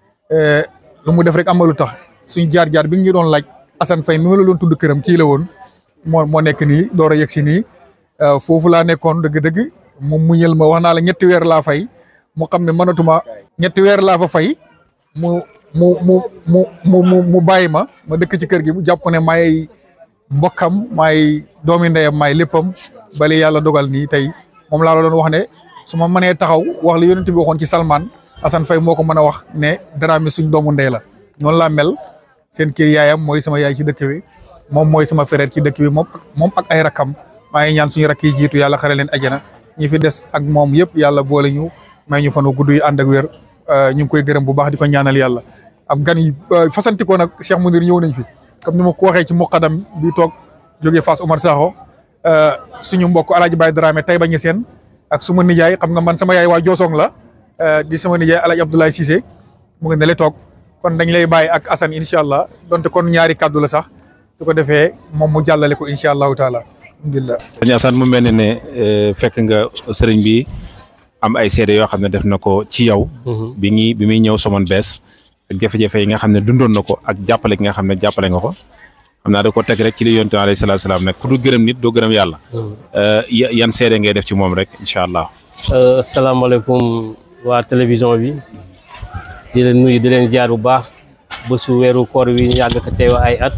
lu mu def rek amalu tax suñ jaar-jaar bi nga ñu doon laaj Assane Faye mi ma la doon tudd këram kii la woon moo moo nekk nii door a yegg si nii foofu laa nekkoon dëgg-dëgg mu muñal ma wax naa la ñetti weer laa fay mu xam ne mënatuma ñetti weer laa fa fay mu mu mu mu mu mu mu bàyyi ma ma dëkk ci kër gi mu jàpp ne maay mbokkam maay doomi ndeyam maay léppam bale yàlla dogal nii tey moom laa la doon wax ne su ma mënee taxaw wax la yonent bi waxoon ci Salman Assane Faye moo ko mën a wax ne Dramé suñ doomu ndey la noonu laa mel seen kër yaayam mooy sama yaay ci dëkk bi moom mooy sama frère ci dëkk bi moom moom ak ay rakkam maa ngi ñaan suñu rakk yi jiitu yàlla xare leen ajana ñi fi des ak moom yëpp yàlla boole ñu may ñu fanu gudd yi ànd ak wér ñu ngi koy gërëm bu baax di ko ñaanal yàlla am gan yi fasantikoo nag Cheikh Mounir ñëw nañ fi comme ni ma ko waxee ci muqadam bi toog jógee Fass Omar Sakho suñu mbokk Alaaji Baye Dramé tay ba seen ak suma nijaay xam nga man sama yaay waa Joosong la di sama nijaay Alaaji Abdoulaye Cissé mu ngi ne le toog kon dañ lay bàyyi ak Assane incha allah donte kon ñaari kàddu la sax su ko defee moom mu jàllale ko incha allahu taala alhamdulilah. sëñ Assane mu mel ne ne fekk nga sëriñ bi am ay seede yoo xam ne def na ko ci yow. bi ñuy bi muy ñëw Somone bees ak jafe-jafe yi nga xam ne dundoon na ko ak jàppale gi nga xam ne jàppale nga ko xam naa da ko teg rek ci li yonent alayhi salaatu salaam ne ku du gërëm nit doo gërëm yàlla. yan seede ngay def ci moom rek incha allah. asalaamaaleykum waa télévision bi di leen nuyu di leen jaar bu baax ba su weeru koor wi ñu yàgg ko teew ay at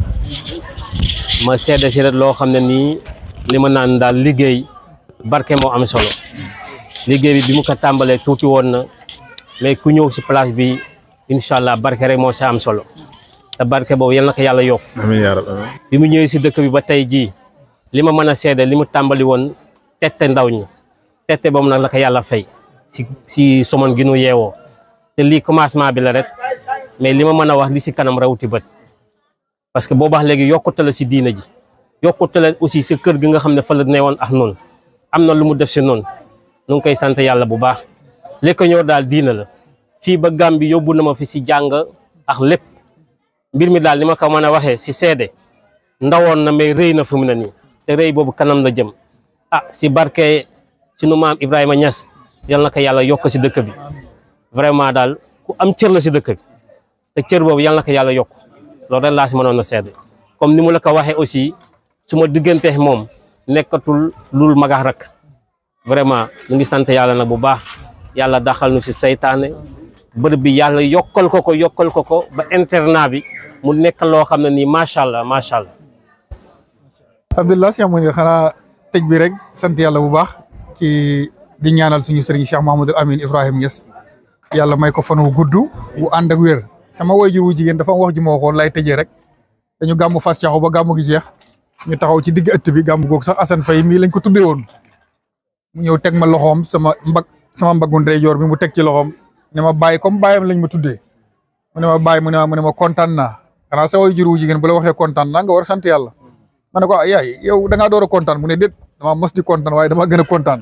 ma seede si rek loo xam ne nii li ma naan daal liggéey barke moo am solo liggéey bi bi mu ko tàmbalee tuuti woon na mais ku ñëw si place bi incha allah barke rek moo sa am solo te barke boobu yal na ko yàlla yokk amiin yaa rabbi amiin. bi mu ñëwee si dëkk bi ba tey jii li ma mën a seede li mu tàmbali woon tette ndaw ñi tette boobu nag la ko yàlla fay si si Somone gi nu yeewoo te lii commencement bi la rek mais li ma mën a wax li si kanam rawuti bët parce que boo baax léegi yokkute la si diina ji yokkute la aussi si kër gi nga xam ne fa la newoon ak noonu am na lu mu def si noonu nu ngi koy sant yàlla bu baax li ko ñëw daal diina la fii ba Gàmbi yóbbu na ma fi si jàng ak lépp mbir mi daal li ma ko mën a waxee si seede ndawoon na mais rëy na fu mu ne nii te rëy boobu kanam la jëm ah si barke sunu maam Ibrahima Niass yal na ko yàlla yokk si dëkk bi vraiment daal ku am cër la si dëkk bi te cër boobu yal na ko yàlla yokk loolu rek laa si mënoon a seede comme ni mu la ko waxee aussi su ma diggante moom nekkatul lul magax rek vraiment ñu ngi sant yàlla nag bu baax yàlla daxal nu si saytaane bërëb bi yàlla yokkal ko ko yokkal ko ko ba internat bi mu nekk loo xam ne nii macha allah macha allah. alhamdulilah Cheikh Mounir xanaa tëj bi rek sant yàlla bu baax ci di ñaanal suñu sëriñ Cheikh Mahamadul Amin Ibrahim Niass yàlla may ko fan wu gudd wu ànd ak wér sama waajur wu jigéen dafa am wax ji ma waxoon lay tëjee rek dañu gàmmu fas caxu ba gàmmu gi jeex ñu taxaw ci digg ëtt bi gàmmu googu sax Assane Faye mii lañ ko tuddee woon mu ñëw teg ma loxoom sama mbag sama mbaggu ndeyjoor bi mu teg ci loxoom ne ma bàyyi comme bàyyam lañ ma tuddee mu ne ma bàyyi mu ne ma mu ne ma kontaan naa xanaa sa waajur wu jigéen bu la waxee kontaan naa nga war a sant yàlla ma ne ko ah yaay yow da ngaa door a kontaan mu ne déet dama mos di kontaan waaye dama gën a kontaan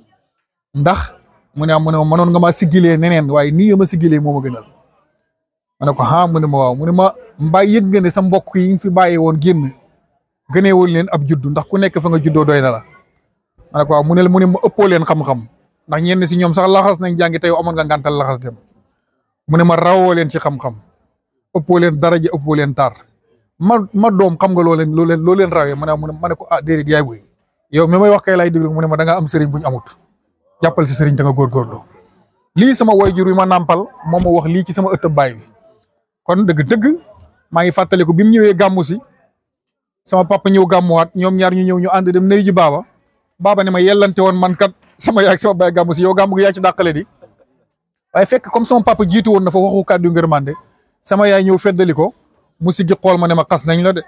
ndax mu ne ah mu ne ma mënoon nga maa siggilee neneen waaye nii nga ma siggilee moo ma gënal ma ne ko ah mu ne ma waaw mu ne ma mbaa yëg nga ne sa mbokk yi nga fi bàyyi woon génn gëneewul leen ab juddu ndax ku nekk fa nga juddoo doy na la ma ne ko waaw mu ne mu ne ma ëppoo leen xam-xam ndax ñenn si ñoom sax laxas nañ jàngi tey amoon nga ngàntal laxas dem mu ne ma rawoo leen ci xam-xam ëppoo leen daraja ëppoo leen tar ma ma doom xam nga loo leen loo leen loo leen rawee ma ne mu ne ma ne ko ah déedéet yaay boy yow mi may wax kay laay déglu mu ne ma da nga am sëriñ bu ñu amut jàppal si sëriñ te nga góorgóorlu lii sama wayjur wi ma nàmpal moom ma wax lii ci sama ëttëb baay bi kon dëgg-dëgg maa ngi fàttaliku bi mu ñëwee gàmmu si sama papa ñëw gàmmuwaat ñoom ñaar ñu ñëw ñu ànd dem nuyu ji baaba baaba ne ma yellante woon man kat sama yaay ak sama baay gàmmu si yow gàmmu gi yaa ci dàqale di waaye fekk comme sama papa jiitu woon na fa waxu kàddu ngërmande sama yaay ñëw feddali ko mu siggi xool ma ne ma xas nañ la de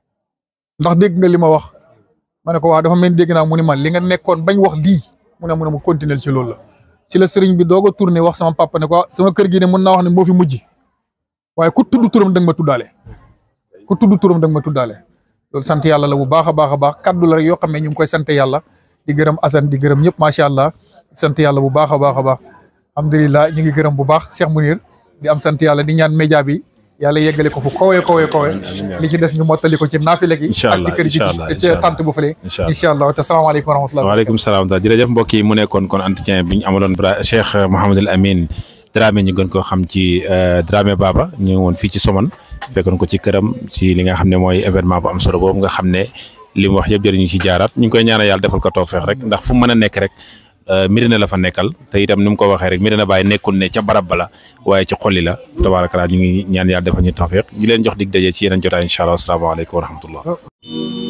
ndax dégg nga li ma wax ma ne ko waa dafa mel ni dégg naa mu ne ma li nga nekkoon bañ wax lii mu ne mu ne mu continuer ci loolu la ci la sëriñ bi doog a tourné wax sama papa ne ko sama kër gi ne mën naa wax ne moo fi mujj waaye ku tudd turam da nga ma tuddaale ku tudd turam da nga ma tuddaale loolu sant yàlla la bu baax a baax a baax kaddu la rek yoo xam ne ñu ngi koy sant yàlla di gërëm Assane di gërëm ñëpp macha allah sant yàlla bu baax a baax a baax alhamdulilah ñu ngi gërëm bu baax Cheikh Mounir di am sant yàlla di ñaan média bi yàlla yeggale ko fu kawe kawe kawe li ci des ñu mottali ko ci naafile gi Incha ak allah, ci kër gi incha allah, ci incha allah. tant bu fële Incha allah. incha allah te salaamaaleykum wa rahmatulah waaleykum salaam daal jërëjëf mbokk yi mu nekkoon kon entretien bi ñu amaloon Bra Cheikh Mouhamadul Amine Dramé ñu gën koo xam ci euh, Dramé Baba ñu ngi woon fii ci Somone fekkoon ko ci këram ci li nga xam ne mooy événement bu am solo boobu nga xam ne li mu wax yëpp jëriñu ci jaaraat ñu ngi koy ñaanal yàlla defal ko toofeex rek ndax fu mu mën a nekk rek euh, Médina la fa nekkal te itam ni mu ko waxee rek Médina Baye nekkul ne ca barab ba la waaye ci xolli la tabaaraka ñu ngi ñaan yàlla defal ñu toofeex di leen jox dig daje ci yeneen jotaay incha allah asalaamaaleykum wa rahmatullah